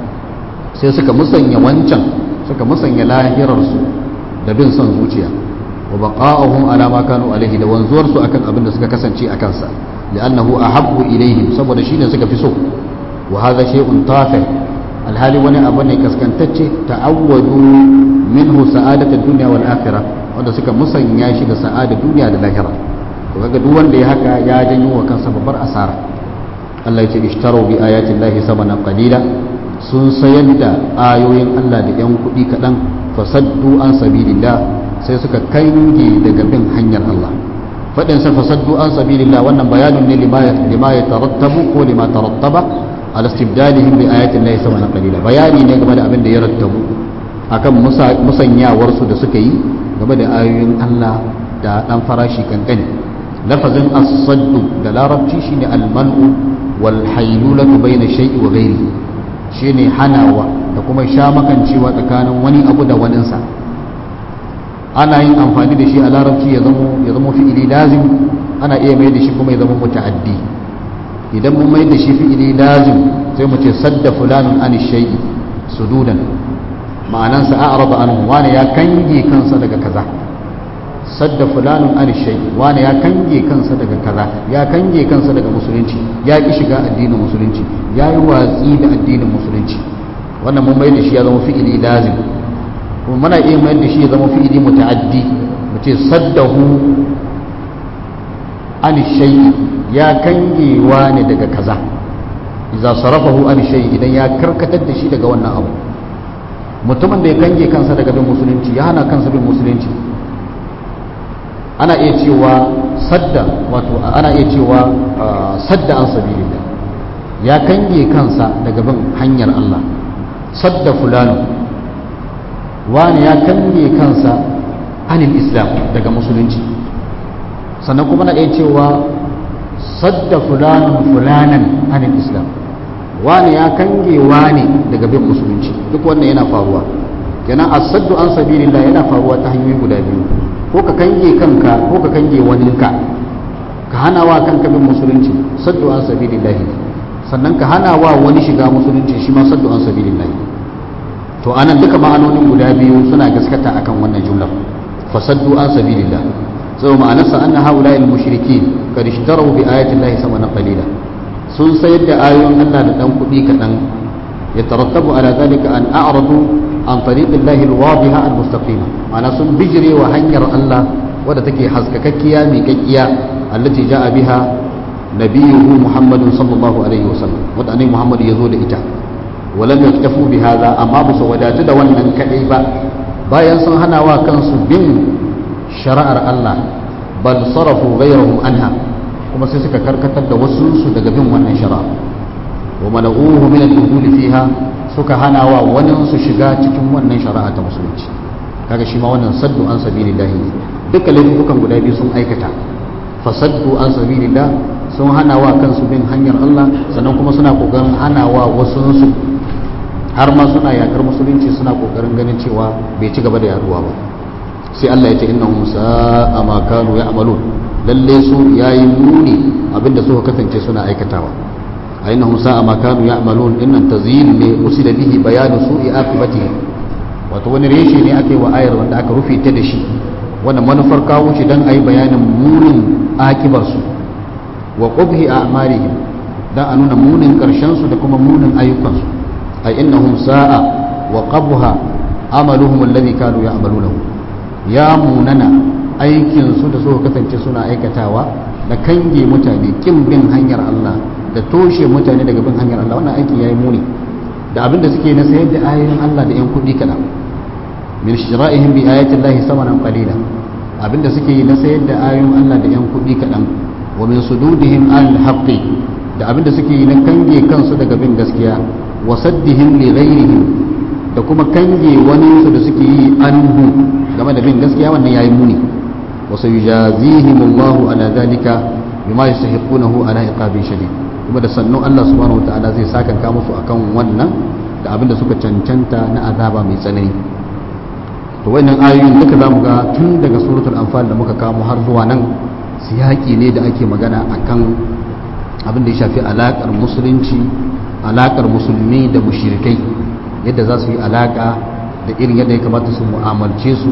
sai suka musanya wancan suka musanya lahirarsu da bin son zuciya wa baqa'uhum ala ma kanu alaihi da wanzuwar su akan abin da suka kasance a kansa li'annahu ahabbu ilaihim saboda shine suka fi so wa hadha shay'un tafi alhali wani abu ne kaskantacce ta'awwadu minhu sa'adatad dunya wal akhirah wanda suka musanya shi da sa'adar duniya da lahira to kaga duk wanda ya haka ya janyo wa kansa babbar asara Allah ya ce ishtaru bi ayati llahi samanan qalila sun sayar da ayoyin Allah da 'yan kuɗi kaɗan fasaddu an sabilillah sai suka kange daga bin hanyar Allah faɗin sa fasaddu an sabilillah wannan bayanin ne lima ya tarattabu ko lima tarattaba ala istibdalihim bi ayatin lahi sama na qalila bayani ne game da abin da ya rattabu akan musanyawar su da suka yi game da ayoyin Allah da dan farashi kankani lafazin as-saddu da larabci shine al-man'u wal haylulatu bayna shay'i wa ghairihi shine hanawa da kuma sha makancewa tsakanin wani abu da waninsa ana yin amfani da shi a larabci ya zamo ya zamo fi'ili lazim ana iya mai da shi kuma ya zama muta'addi idan mun mai da shi fi'ili lazim sai mu ce sadda fulanun an shay'i sududan ma'anansa a'rada anhu wani ya kange kansa daga kaza sadda fulanun an shay'i wani ya kange kansa daga kaza ya kange kansa daga musulunci ya ki shiga addinin musulunci ya yi watsi da addinin musulunci wannan mun mai da shi ya zama fi'ili lazim kuma muna iya mai da shi ya zama fi'ili muta'addi mu ce saddahu an shay'i ya kangewa ne daga kaza idza sarafahu an shay'i idan ya karkatar da shi daga wannan abu mutumin da ya kange kansa daga bin musulunci ya hana kansa bin musulunci ana iya cewa sadda wato ana iya cewa sadda an sabilillah ya kange kansa daga bin hanyar Allah sadda fulano wani ya kange kansa anil islam daga musulunci sannan kuma na iya cewa sadda fulanin fulanan anil islam wani ya kange wani daga bin musulunci duk wannan yana faruwa kenan asaddu an sabilillah yana faruwa ta hanyoyi guda biyu ko ka kange kanka ko ka kange wani ka ka hana wa kanka bin musulunci saddu an sabilillah sannan ka hana wa wani shiga musulunci shi ma saddu an sabilillah to anan duka ma'anonin guda biyu suna gaskata akan wannan jumlar fasaddu an sabilillah sai ma'anarsa anna haula al mushrikin kad ishtaraw bi ayati llahi samanan qalila sun sayar da ayoyin Allah da dan kuɗi kaɗan ya tarattabu ala zalika an a'radu an tariqin lahi alwadiha almustaqima ma'ana sun bijire wa hanyar Allah wadda take haskakakkiya miƙaƙƙiya allati ja'a biha nabiyuhu muhammadun sallallahu alaihi wasallam wadda annabi muhammad ya zo da ita walam yaktafu bi hadha amma ba su wadatu da wannan kadai ba bayan sun hana wa kansu bin shari'ar Allah bal sarafu ghayrahum anha kuma sai suka karkatar da wasu su daga bin wannan shari'a wa mana'uhu min al-dukhul fiha suka hana wa wani su shiga cikin wannan shari'a ta musulunci kaga shi ma wannan saddu an sabilillah ne duka laifukan guda biyu sun aikata fasaddu an sabilillah sun hana wa kansu bin hanyar Allah sannan kuma suna kokarin hana wa wasu su har ma suna yakar musulunci suna kokarin ganin cewa bai ci gaba da yaduwa ba sai Allah ya ce innahum sa'a ma kanu ya'malun lalle su yayi muni abinda suka kasance suna aikatawa a innahum sa'a ma kanu ya'malun innan tazyil ne usila bihi bayanu su'i aqibatihi wato wani reshe ne ake wa ayar wanda aka rufe ta da shi wanda manufar kawo shi dan ayi bayanin munin akibar su wa qubhi a'malihim dan a nuna munin karshen su da kuma munin ayyukan su ay innahum sa'a wa qabha amaluhum alladhi kanu ya'malunahu ya munana aikin su da suka kasance suna aikatawa da kange mutane kin bin hanyar Allah da toshe mutane daga bin hanyar Allah wannan aiki yayi muni da abin da suke na sayar da ayoyin Allah da yan kuɗi kaɗan min shira'ihim bi ayati Allah samanan qalila abin da suke na sayar da ayoyin Allah da yan kuɗi kaɗan wa min sududihim al haqqi da abin da suke na kange kansu daga bin gaskiya wa saddihim li ghairihim da kuma kange wani su da suke yi anhu game da bin gaskiya wannan yayi muni wa sayujazihim Allah ala zalika bima yastahiqunahu ala iqabin shadid kuma da sannu Allah subhanahu wataala zai sakanka musu akan wannan da abin da suka cancanta na azaba mai tsanani to wannan ayoyin duka zamu ga tun daga suratul anfal da muka kamo har zuwa nan siyaki ne da ake magana akan abin da ya shafi alakar musulunci alakar musulmi da mushrikai yadda za su yi alaka da irin yadda ya kamata su mu'amalce su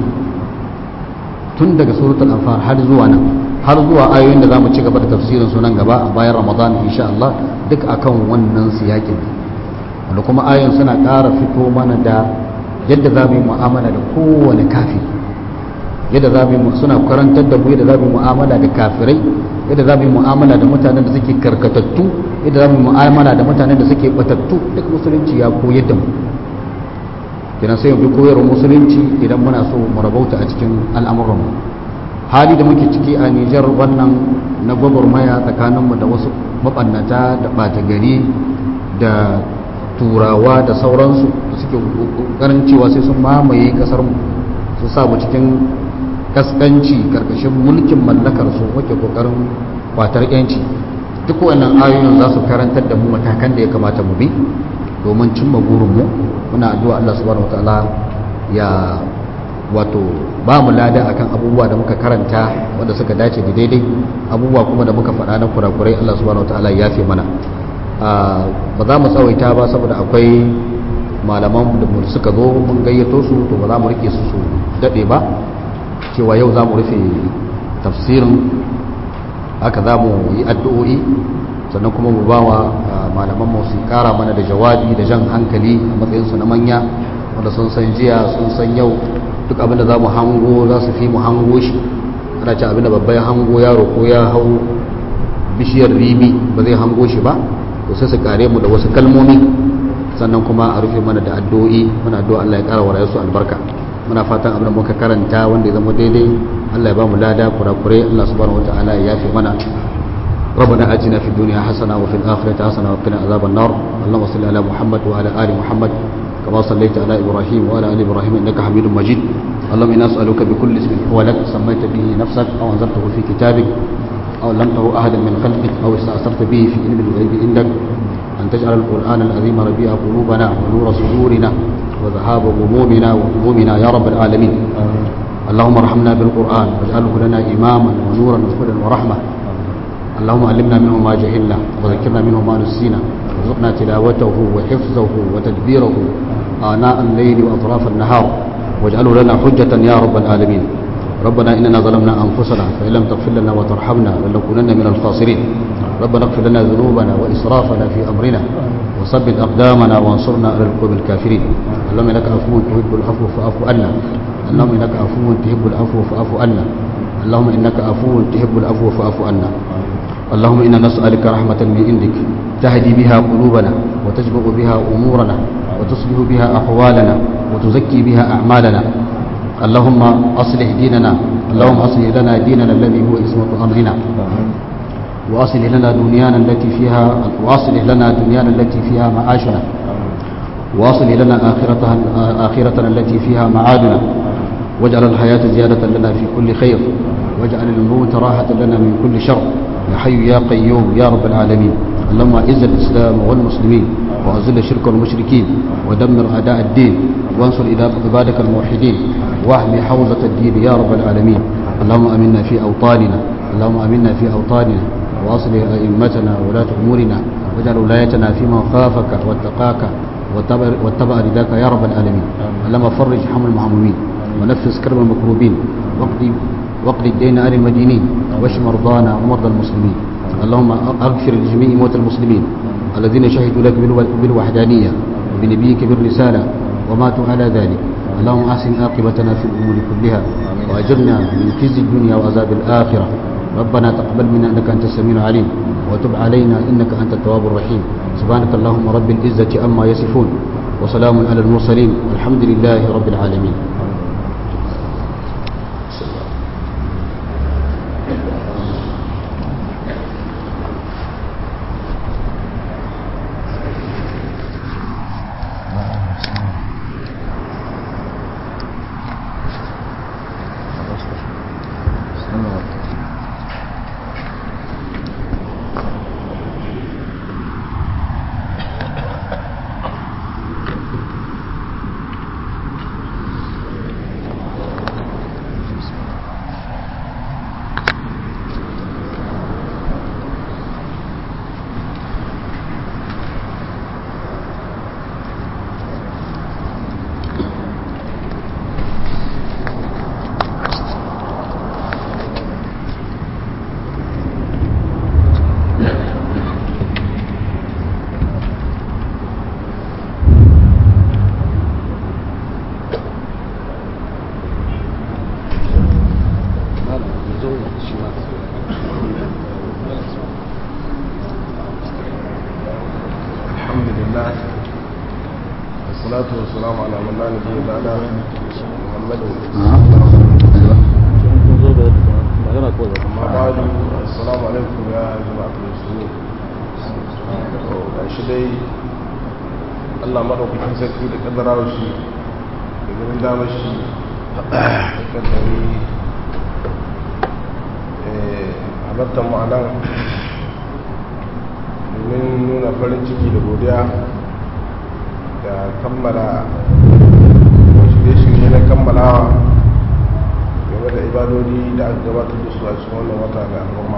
tun daga suratul anfal har zuwa nan har zuwa ayoyin da zamu ci gaba da tafsirin su nan gaba a bayan ramadan insha Allah duk akan wannan siyakin wanda kuma ayoyin suna ƙara fito mana da yadda za mu yi mu'amala da kowane kafi yadda za mu suna karantar da mu yadda za mu yi mu'amala da kafirai yadda za mu yi mu'amala da mutanen da suke karkatattu yadda za mu yi mu'amala da mutanen da suke batattu duk musulunci ya koyar da mu kenan sai mu bi koyarwar musulunci idan muna so mu rabauta a cikin al'amuranmu hali da muke ciki a Nijar wannan na gwagwarmaya tsakaninmu da wasu mabannata da ɓata gari da turawa da sauransu da suke ƙoƙarin cewa sai sun mamaye ƙasarmu su sa mu cikin kaskanci karkashin mulkin mallakar su wake ƙoƙarin kwatar yanci duk wannan ayoyin za su karantar da mu matakan da ya kamata mu bi domin cimma burinmu muna addu'a Allah subhanahu wataala ya wato ba mu lada akan abubuwa da muka karanta wanda suka dace da daidai abubuwa kuma da muka faɗa na kurakurai Allah subhanahu wataala ya yafe mana ba za mu tsawaita ba saboda akwai malaman da suka zo mun gayyato su to ba za mu rike su su daɗe ba cewa yau za mu rufe tafsirin haka za mu yi addu'o'i sannan kuma mu ba wa malaman mu su kara mana da jawabi da jan hankali a matsayinsu na manya wanda sun san jiya sun san yau duk abinda za mu hango za su fi mu hango shi ana ce abinda babban hango yaro ko ya hau bishiyar ribi ba zai hango shi ba to sai su kare mu da wasu kalmomi sannan kuma a rufe mana da addu'o'i muna addu'a Allah ya kara wa su albarka muna fatan abin da muka karanta wanda ya zama daidai Allah ya ba mu lada kurakurai Allah subhanahu wataala ya yafe mana ربنا آتنا في الدنيا حسنة وفي الآخرة حسنة وقنا عذاب النار اللهم صل على محمد وعلى آل محمد كما صليت على إبراهيم وعلى آل إبراهيم إنك حميد مجيد اللهم إنا نسألك بكل اسم هو لك سميت به نفسك أو أنزلته في كتابك أو علمته أحدا من خلقك أو استأثرت به في علم الغيب عندك أن تجعل القرآن العظيم ربيع قلوبنا ونور صدورنا وذهاب غمومنا وهمومنا يا رب العالمين اللهم ارحمنا بالقرآن واجعله لنا إماما ونورا وهدى ورحمة اللهم علمنا منه ما جهلنا وذكرنا منه ما نسينا وارزقنا تلاوته وحفظه وتدبيره آناء الليل وأطراف النهار واجعله لنا حجة يا رب العالمين ربنا إننا ظلمنا أنفسنا فإن لم تغفر لنا وترحمنا لنكونن من الخاسرين ربنا اغفر لنا ذنوبنا وإسرافنا في أمرنا وثبت أقدامنا وانصرنا على القوم الكافرين اللهم إنك عفو تحب العفو فاعف عنا اللهم إنك عفو تحب العفو فاعف عنا اللهم إنك عفو تحب العفو فاعف عنا اللهم إنا نسألك رحمة من عندك تهدي بها قلوبنا وتجبر بها أمورنا وتصلح بها أحوالنا وتزكي بها أعمالنا اللهم أصلح ديننا اللهم أصلح لنا ديننا الذي هو اسمة أمرنا وأصلح لنا دنيانا التي فيها وأصلح لنا دنيانا التي فيها معاشنا وأصلح لنا آخرتها آخرتنا التي فيها معادنا واجعل الحياة زيادة لنا في كل خير واجعل الموت راحة لنا من كل شر يا حي يا قيوم يا رب العالمين اللهم اعز الاسلام والمسلمين واذل الشرك والمشركين ودمر اعداء الدين وانصر عبادك الموحدين واحمي حوزه الدين يا رب العالمين اللهم امنا في اوطاننا اللهم امنا في اوطاننا واصلح ائمتنا وولاة امورنا واجعل ولايتنا في من خافك واتقاك واتبع رداك يا رب العالمين اللهم فرج حمل المهمومين ونفس كرب المكروبين واقضي واقض الدين عن المدينين واشف مرضانا ومرضى المسلمين اللهم اغفر لجميع موتى المسلمين الذين شهدوا لك بالوحدانيه وبنبيك بالرساله وماتوا على ذلك اللهم احسن عاقبتنا في الامور كلها واجرنا من خزي الدنيا وعذاب الاخره ربنا تقبل منا انك انت السميع العليم وتب علينا انك انت التواب الرحيم سبحانك اللهم رب العزه عما يصفون وسلام على المرسلين والحمد لله رب العالمين والصلاة والسلام على من لا نبي بعد محمد أما بعد السلام عليكم يا جماعة المسلمين shi dai Allah maɗaukakin sarki da ƙaddara shi da ganin damar shi da ƙaddari halartar ma'anan domin nuna farin ciki da godiya da kammala shirye-shirye na kammalawa gabatar da su a cikin wannan wata mai al'umma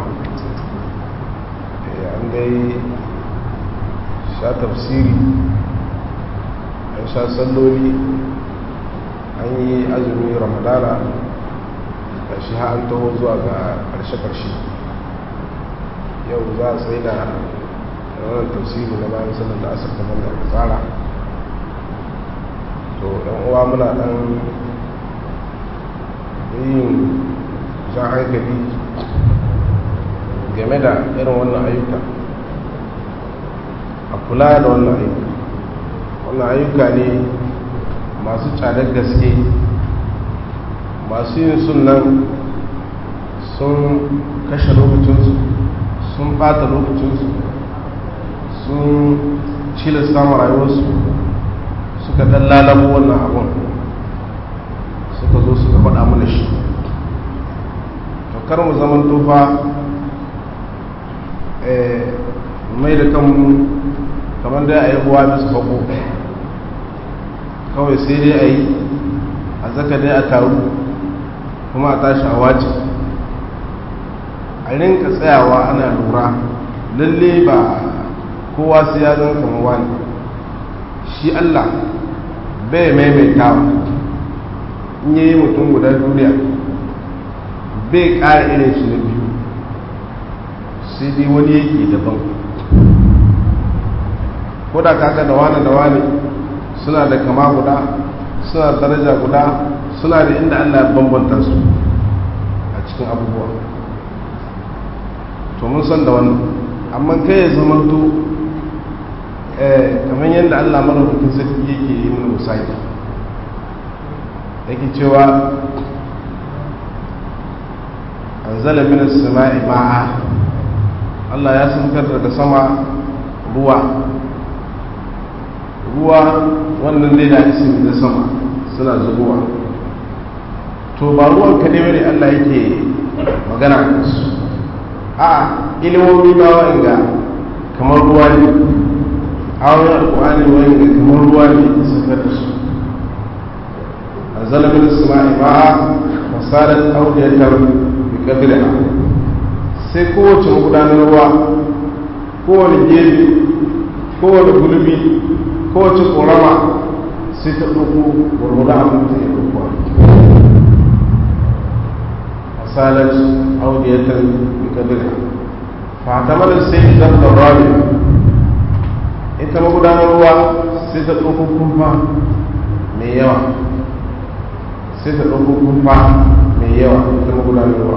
an dai sha tafsiri an sha salloli an yi azumi ramadana da shi ha an taho zuwa ga karshe-karshe yau za a tsaye da ranar tafsiri na bayan sallar da asar kamar da aka tsara to yan uwa muna dan yin jan hankali game da irin wannan ayyuka a kula da wannan ayyuka wannan ayyuka ne masu tsadar gaske masu yin sunan sun kashe lokacinsu sun bata lokacinsu sun cilasta ma rayuwarsu suka dan lalabo wannan abun suka zo suka faɗa mana shi to kar mu zaman tufa mai da kanmu kamar da a yi ruwa bisa fago kawai sai dai a yi a zaka dai a taru kuma a tashi a waje a rinka tsayawa ana lura lalle ba kowa sai ya zan kama wani shi allah bai maimaitawa in yi mutum guda duniya bai ƙara irin shi na biyu sai dai wani yake daban ko da kaga da wani da wani suna da kama guda suna da daraja guda suna da inda allah ya bambanta su a cikin abubuwa to mun san da wannan amma kai ya zama to kamar yadda allah maraukakin sarki yake yi mana musaki yake cewa an zala minas sama'i ma'a Allah ya saukar daga sama ruwa ruwa wannan dai da isi da sama suna zubowa to ba ruwan kaɗai bane Allah yake magana da su a ilimomi ba wa'inga kamar ruwa ne awon alƙu'ani wa'inga kamar ruwa ne ya saukar da su an zala minas sama'i ma'a fasarar audiyatar bikadriha sai kowace magudanar ruwa kowane gefe kowane gulbi kowace korama sai ta ɗauko gwargwada abin da ya ɗauko fasarar audiyatar bikadriha fatamar sai idan da rabi ita magudanar ruwa sai ta ɗauko kumfa mai yawa sai ta ɗauko kumfa mai yawa ita magudanar ruwa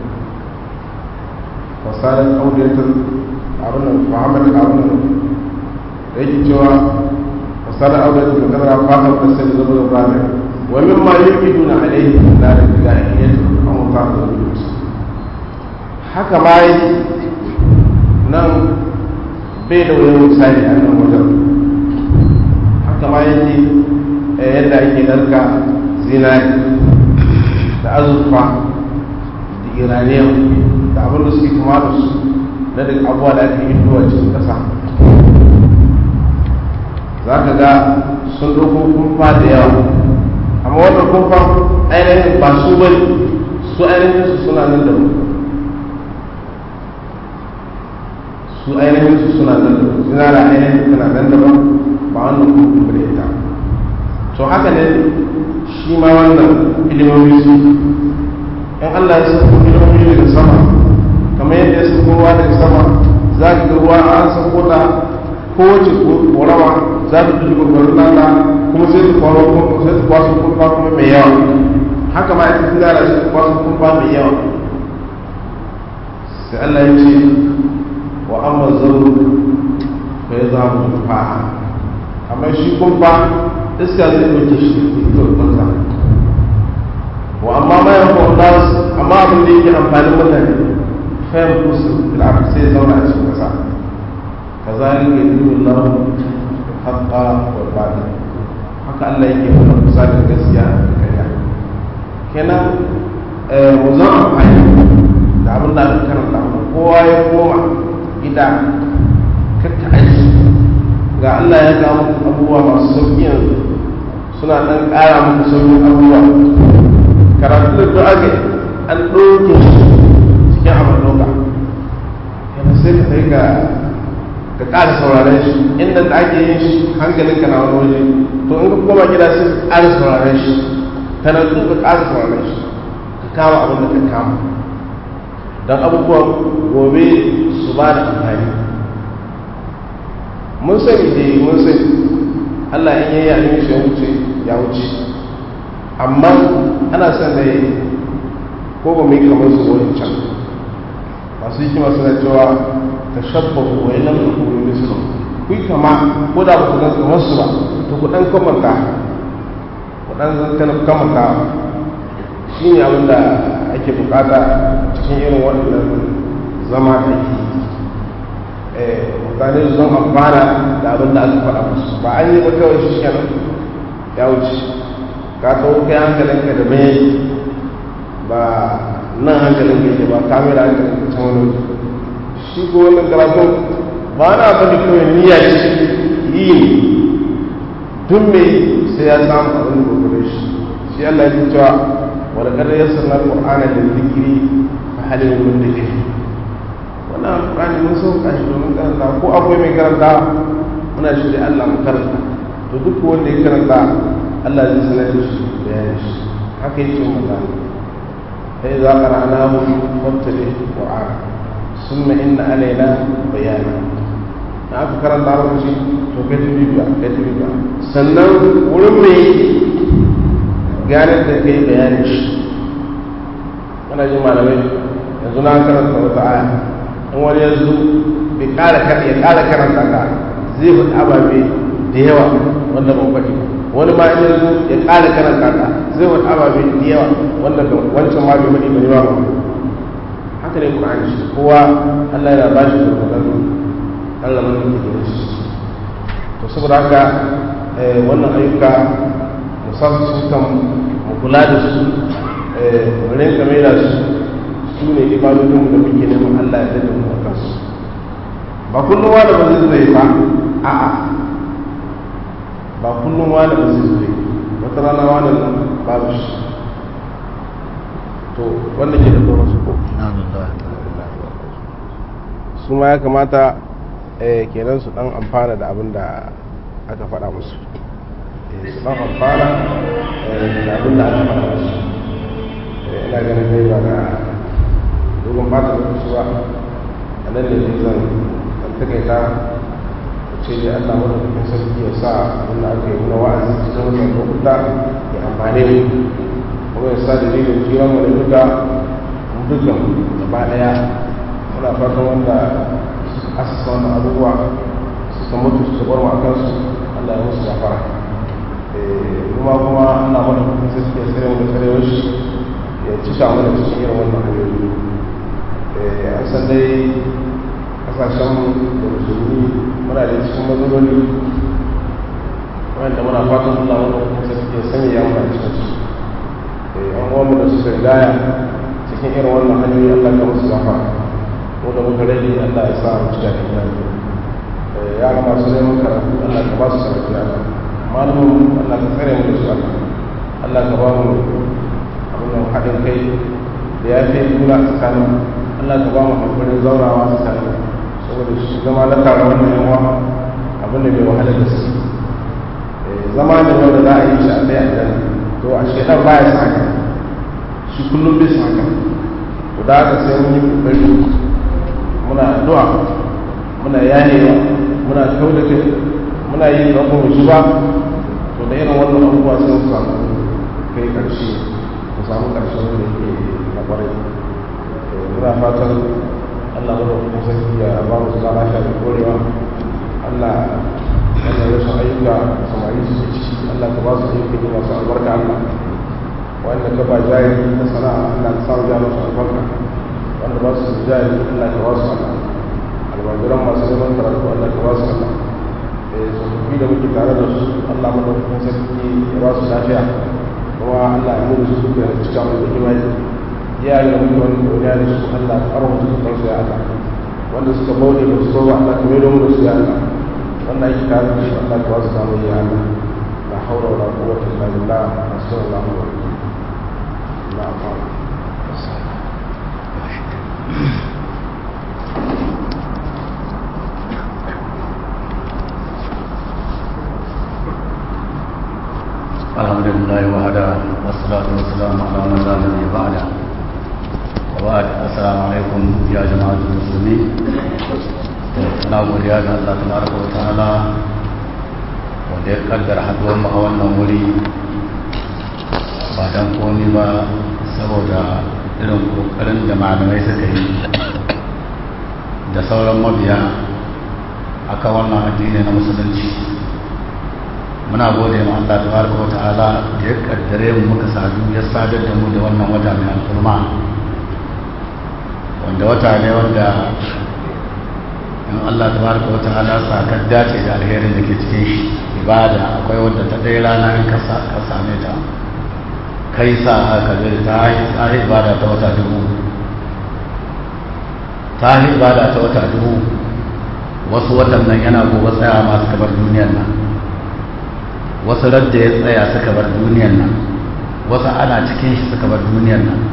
fasarar audiyatar abin muhammad abin da yake cewa fasarar audiyatar da kamar fatar da sai da zama da rami wa min ma yi duna alaihi na da daga iyyatu an wuta da zuwa haka ma yi nan bai da wani misali a nan wajen haka ma yake yadda ake narka zinari da azurfa da iraniyan da abin da suke kama da su na daga abuwa da ake yi zuwa cikin ƙasa za ka ga sun ɗauko kumfa da yawa amma wannan kumfa ainihin ba su bane su ainihin su suna nan da mu su ainihin su suna nan da mu suna da ainihin suna nan da ba ba wannan kumfa da ita to haka ne shi ma wannan ilimomi su in Allah ya sauko ilimomi daga sama kamar yadda ya sauko ruwa daga sama za ka ga ruwa an sauko ta kowace korawa za ta fi gurgurin nata kuma sai ta kwaro sai ta kwaso kumfa kuma mai yawa haka ma ita tana sai ta kwaso kumfa mai yawa sai Allah ya ce wa amma zaru fa ya zama kumfa amma shi kumfa iska zai ɗauke shi ita kwanta wa amma ma yan nas amma abin da yake amfanin mutane fayar kusu bil'afi sai zauna a cikin ƙasa kazalika yudillu Allahu haqqa wal batil haka Allah yake nuna kusa da gaskiya da ƙarya kenan mu zan amfani da abin da aka karanta mu kowa ya koma gida kakka aiki ga Allah ya ga muku abubuwa masu sauƙi yanzu suna ɗan ƙara muku sauƙin abubuwa karatu da du'a ga an ɗauke shi cikin abin ɗauka yana sai ka kai ga ka ƙara sauraren shi inda da ake yin shi hankalinka na wani waje to in ka koma gida sai ka ƙara sauraren shi ka natsu ka ƙara sauraren shi ka kama abin da ka kama don abubuwan gobe su ba da amfani mun sani dai mun sani allah in yayi abin shi ya wuce ya wuce amma ana son da yi ko ba mu yi kamar su wani can masu hikima suna cewa ta shabbahu wa ilam takunu mislu ku yi kama ko da ba ku gan kamar su ba to ku dan kamanta ku dan zan kamanta shi ne abin da ake bukata cikin irin waɗannan zama da ake mutane su zan amfana da abin da aka faɗa musu ba an yi ba kawai shi kenan ya wuce ka kawo kai hankalinka da mai ba nan hankalin ka yake ba kamera hankalin ka can wani shi ko wannan karatun ba na bane kawai niyya ce yi ne tun mai sai ya samu abin da gobe shi shi Allah ya cewa wala kada ya sanar Qur'ana da zikiri fa halin mun da ke wannan Qur'ani mun sauka shi domin karanta ko akwai mai karanta muna shi da Allah mu karanta to duk wanda ya karanta Allah zai sanar da shi bayanin shi haka yake magana sai za ka rana mu wattale Qur'an summa inna alaina bayana na aka karanta lokaci to kai ta bibiya kai ta bibiya sannan wurin mai gane da kai bayanin shi kana jin malamai yanzu na karanta wata aya in wani yanzu bai kara ya kara karanta ka zai faɗi ababe da yawa wanda ban faɗi wani ma in yanzu ya kara karanta ka zai faɗi ababe da yawa wanda wancan ma bai faɗi bai ba haka ne Qur'ani shi kowa Allah yana ba shi gurgurdan Allah mun yi da shi to saboda haka wannan ayyuka musamman su kan mu kula da su mu rinka mai da su su ne ibadodin da muke neman Allah ya dade mu akan su ba kullum wani ba zai zai ba a'a ba kullum wani ba zai zai wata rana wani babu shi to wanda ke da tsoron su ko su ma ya kamata kenan su dan amfana da abin da aka faɗa musu su dan amfana da abin da aka faɗa musu ina ganin dai ba na dogon fata lokaci ba a nan da zai zan dan takaita ce dai Allah madaukakin sarki ya sa abin da aka yi na wa'azi cikin wannan lokuta ya amfane mu kuma ya sa dalilin jiran mu da duka mu dukkan gaba daya muna fatan wanda asasa wannan abubuwa suka mutu su bar mu a kansu Allah ya musu gafara kuma kuma Allah madaukakin sarki ya tsare mu da tsarewar shi ya cika mana cikin irin wannan hanyoyi an san dai kasashen da musulmi muna da cikin matsaloli wanda muna fatan Allah madaukakin sarki ya sanya ya muna cikin su an uwanmu da suka gaya cikin irin wannan hanyoyi Allah ka musu gafara ko da muka rage Allah ya sa mu cika da imani yara masu neman karatu Allah ka ba su karatu ya Allah malamin Allah ka tsare mu da su Allah Allah ka ba mu abin haɗin kai da ya fi juna tsakanin Allah ka ba mu hankulin zaurawa tsakanin saboda shi zama na tare wannan yawa abin da bai wahala da su zama da wanda za a yi shi a ɗaya a ɗaya to a shekar baya sa haka shi kullum bai sa haka to da haka sai mun yi kokari muna addu'a muna yanewa muna kau da kai muna yin rabon mu shi ba to da irin wannan abubuwa sai mu samu kai karshe mu samu karshe wanda ke na kwarai muna fatan Allah mu da kuma sarki ya ba mu zama lafiya da korewa Allah wannan rashin ayyuka samari su ciki Allah ka ba su ayyuka ne masu albarka Allah wanda ka ba jari na sana'a Allah ka samu jari masu albarka wanda ba su jari Allah ka ba su Allah almajiran masu neman karatu Allah ka ba su Allah tsofaffi da muke tare da su Allah madaukakin sarki ya ba su lafiya kuma Allah ya mutu su da cika mai da imani iyaye da muke wani duniya da su Allah ka karo musu kan su ya Allah wanda suka bauɗe ba su so ba Allah ka mai da mu da su ya Allah wanda ake tare da su Allah ka ba su samu ya Allah la haula wala quwwata illa billah sallallahu alaihi wa sallam الحمد لله وحده والصلاة والسلام على من لا نبي بعده وبعد السلام عليكم يا جماعة المسلمين na godiya ga Allah tabaraka wa ta'ala wanda ya kaddara haduwar mu a wannan wuri ba dan komai ba saboda irin kokarin da malamai suka yi da sauran mabiya akan wannan addini na musulunci muna gode ma Allah tabaraka wa ta'ala da ya kaddare mu muka sadu ya sadar da mu da wannan wata mai alfurma wanda wata ne wanda in Allah tabaraka wa ta'ala sa ka dace da alherin da ke cikin shi ibada akwai wanda ta ɗaya rana in ka same ta kai sa haka zai ta yi ibada ta wata dubu ta yi ibada ta wata dubu wasu watan nan yana gobe tsaya masu kabar duniyar nan wasu radda ya tsaya suka bar duniyar nan wasu ana cikin shi suka bar duniyar nan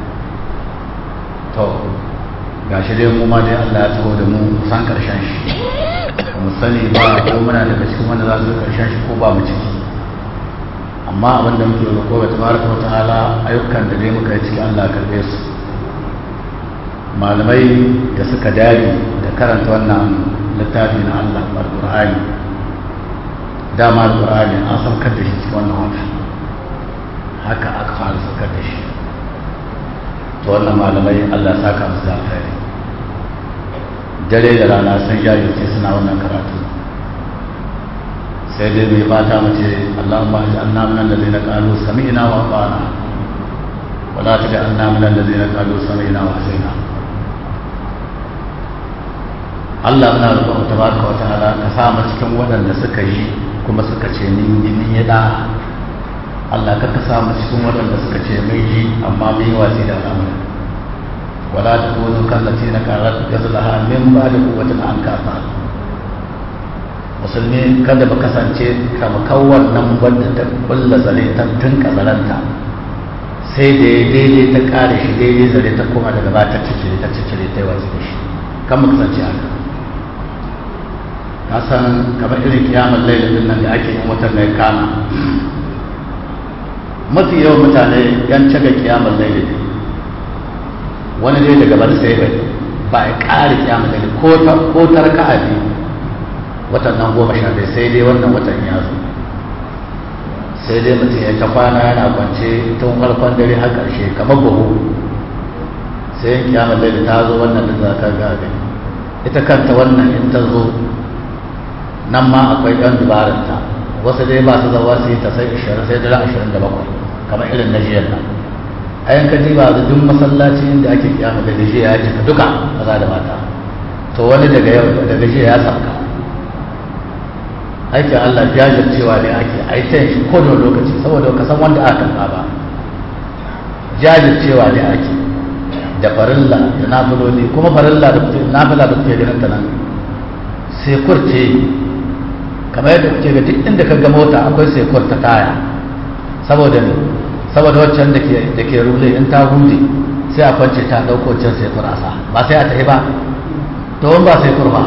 to ga shi dai mu ma dai Allah ya taho da mu san karshen shi mu sani ba ko muna daga cikin wanda za su karshen shi ko ba mu ciki amma abin da muke roƙo ga tabaraka ta'ala ayyukan da dai muka yi ciki Allah karbe su malamai da suka dage da karanta wannan littafi na Allah al-Qur'ani dama al-Qur'ani an saukar da shi cikin wannan wata haka aka fara saukar da shi to wannan malamai Allah ya saka musu da alkhairi dare da rana sun jajirce suna wannan karatu sai dai mai fata mace Allahumma ja'alna min allazina qalu sami'na wa ata'na wa la taj'alna min allazina qalu sami'na wa asaina Allah muna roƙon tabaraka wa ta'ala ka sa mu cikin waɗanda suka yi kuma suka ce min yi min yada Allah ka ka sa mu cikin waɗanda suka ce mai ji amma mun yi watsi da al'amarin ولا تكونوا كالتي نكرت غزلها من بعد قوة أنكافا musulmi kada ba kasance kama kawar nan wadda ta bulla zare ta tun kazaranta sai da ya daidai ta kare shi daidai zare ta koma daga ba ta cicire ta cicire ta yi wasu da shi kan mu kasance haka ka san kamar irin kiyamar lailin nan da ake yin watan mai kama mafi yawan mutane yan caga kiyamar lailin wani dai daga bar sai bai ba ya ƙari kiyama da ko ta raka'a biyu watan nan goma sha ɗaya sai dai wannan watan ya zo sai dai mutum ya ta kwana yana kwance tun farkon dare har ƙarshe kamar buhu sai yin kiyama da ta zo wannan da za ka ga ita kanta wannan in ta zo nan ma akwai ɗan dubaranta wasu dai ba su zawa su yi ta sai ishirin sai dare ashirin da bakwai kamar irin na jiyar nan a yanka ji ba da duk masallaci inda ake kiyama da gaji ya cika duka maza da mata to wani daga yau da gaji ya sauka aikin Allah jajircewa ne ake aitan shi ko da lokaci saboda ka san wanda aka karɓa ba jajircewa ne ake da farilla da nafiloli kuma farilla da kuke nafila da kuke ganin ta nan sai kurce kamar yadda kuke ga duk inda ka ga mota akwai sai ta taya saboda ne saboda waccan da ke rule in ta hude sai a kwance ta ɗauko can sai kurasa ba sai a tafi ba to ba sai kurba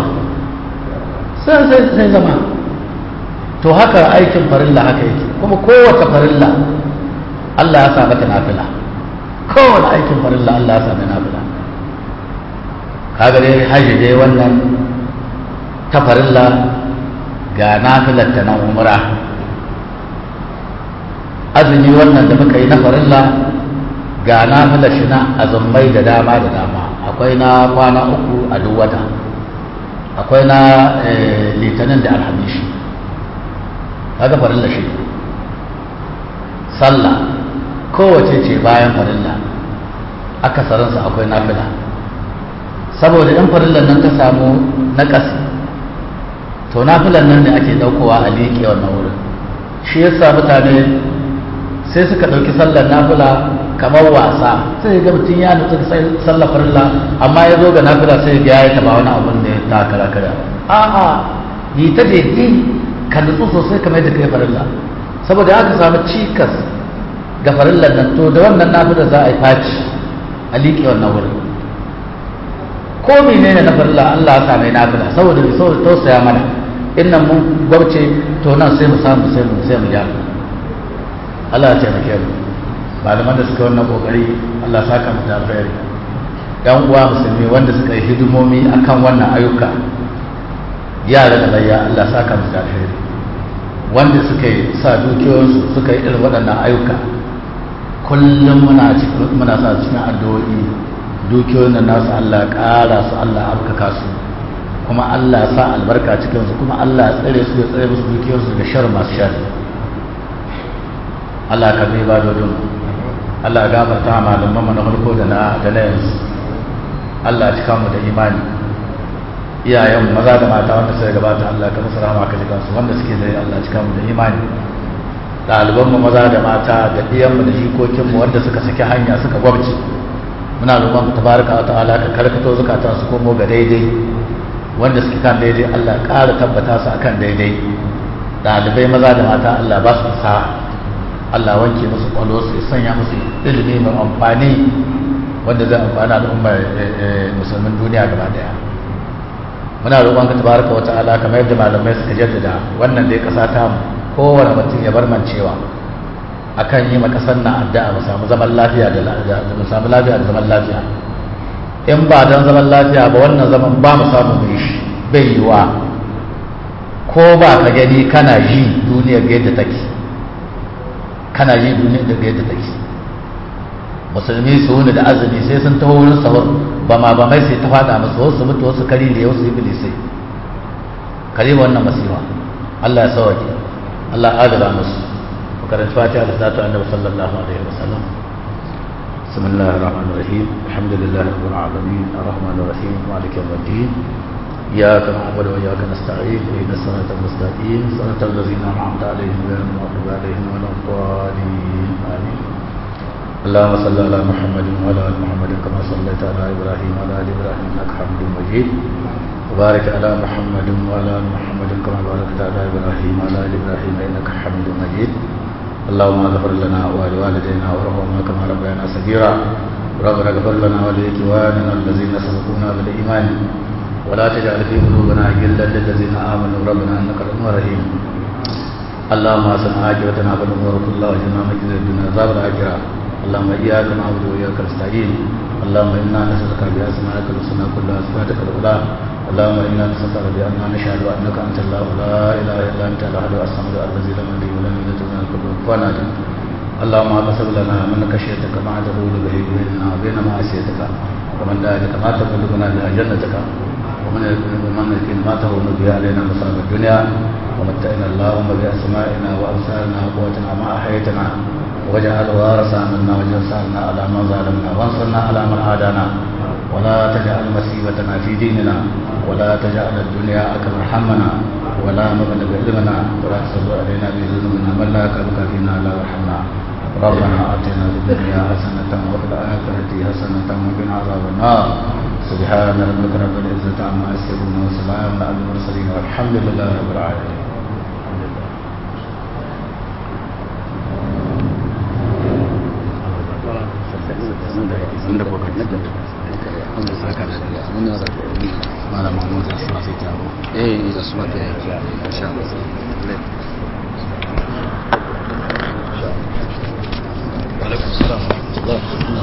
sai zama to haka aikin farilla haka yake kuma kowace farilla Allah ya sa mata nafila kowane aikin farilla Allah ya sa mata nafila kaga dai haji dai wannan ta farilla ga nafilar ta na umra azumi wannan da muka yi na farilla ga nafilar shi na azummai da dama da dama akwai na kwana uku a duk wata akwai na litinin da alhamishi kaga farilla shi sallah kowace ce bayan farilla akasarinsa akwai nafila saboda in farillan nan ta samu naƙasi to nafilan nan ne ake ɗaukowa a liƙe wannan wurin shi yasa mutane sai suka ɗauki sallar nafila kamar wasa sai ga mutum ya nutsu sallar farilla amma ya zo ga nafila sai ga ya taba wani abun da ya takara kada a'a yi ta daidai ka nutsu sosai kamar yadda kai farilla saboda aka samu cikas ga farillar nan to da wannan nafila za a yi faci a liƙe wannan wurin ko menene na farilla Allah ya sa mai nafila saboda saboda tausaya mana innan mun gwabce to nan sai mu samu sai mu sai mu ja Allah ya taimake mu malaman da suka wannan kokari Allah saka mu da alkhairi yan uwa musulmi wanda suka yi hidimomi akan wannan ayyuka yara da layya Allah saka mu da alkhairi wanda suka yi sa dukiyoyinsu suka yi irin waɗannan ayyuka kullum muna cikin muna sa cikin addu'o'i dukiyoyin da nasu Allah ƙara su Allah abkaka su kuma Allah sa albarka cikin su kuma Allah tsare su ya tsare musu dukiyoyinsu da shar masu shar Allah ka bai ba dodon Allah gafarta malaman mu na farko da na da na yanzu Allah cika mu da imani iyayen maza da mata wanda suka gabata Allah ka musu rahama ka jikan su wanda suke da Allah cika mu da imani ɗaliban mu maza da mata da ɗiyan mu da jikokin mu wanda suka saki hanya suka gwabce muna roƙon tabaraka wa ta'ala ka karkato zakatan su komo ga daidai wanda suke kan daidai Allah ƙara tabbata su akan daidai ɗalibai maza da mata Allah ba su sa'a Allah wanke musu kwallo su sanya musu ilimi mai amfani wanda zai amfana al'ummar musulmin duniya gaba daya muna roƙon ka tabaraka wa ta'ala kamar yadda malamai suka jaddada wannan dai kasa ta kowane mutum ya bar mancewa akan yi ma kasar na addu'a mu samu zaman lafiya da mu samu lafiya da zaman lafiya in ba dan zaman lafiya ba wannan zaman ba mu samu mu shi bai yiwa ko ba ka gani kana ji duniyar yadda take kana ji duniya da yadda take musulmi su wuni da azumi sai sun taho wurin sahur ba ma ba mai sai ta fada musu wasu mutu wasu kari da wasu iblisai kare wannan masifa Allah ya sauke Allah ya adala musu karanta fatiha da zatu annabi sallallahu alaihi wasallam بسم الله الرحمن الرحيم الحمد لله رب العالمين الرحمن الرحيم مالك يوم الدين إياك نعبد وإياك نستعين اهدنا الصراط المستقيم صراط الذين أنعمت عليهم غير المغضوب عليهم ولا الضالين آمين اللهم صل على محمد وعلى آل محمد كما صليت على إبراهيم وعلى آل إبراهيم إنك حميد مجيد وبارك على محمد وعلى آل محمد كما باركت على إبراهيم وعلى آل إبراهيم إنك حميد مجيد اللهم اغفر لنا ولوالدينا وارحمنا كما ربيانا صغيرا ربنا اغفر لنا ولإخواننا الذين سبقونا بالإيمان ولا تجعل في قلوبنا غلا للذين امنوا ربنا انك رؤوف رحيم اللهم احسن عاقبتنا في الامور كلها واجعلنا من خزي الدنيا عذاب الاخره اللهم اياك نعبد واياك نستعين اللهم انا نسالك باسمائك الحسنى كلها صفاتك الاولى اللهم انا نسالك باننا نشهد انك انت الله لا اله الا انت الاحد الصمد الذي لم يلد ولم يولد ولم يكن له كفوا احد اللهم اقسم لنا من خشيتك ما تقول به بيننا وبين معصيتك ومن ذلك ما تبلغنا بها جنتك ومن من الكن ما تهون به علينا مصائب الدنيا ومتعنا اللهم بأسمائنا وأبصارنا وقوتنا ما أحيتنا واجعل وارثا منا واجعل ثارنا على من ظلمنا وانصرنا على من عادانا ولا تجعل مصيبتنا في ديننا ولا تجعل الدنيا أكبر همنا ولا مبلغ علمنا ولا تسلط علينا بذنوبنا من لا يكرمك فينا لا يرحمنا ربنا آتنا في الدنيا حسنة وفي الآخرة حسنة وقنا عذاب النار سبحان ربك رب العزة عما يصفون وسلام على المرسلين والحمد لله رب العالمين malam mahmud da suna sai taro eh da suna ta yi insha Allah alaikum salam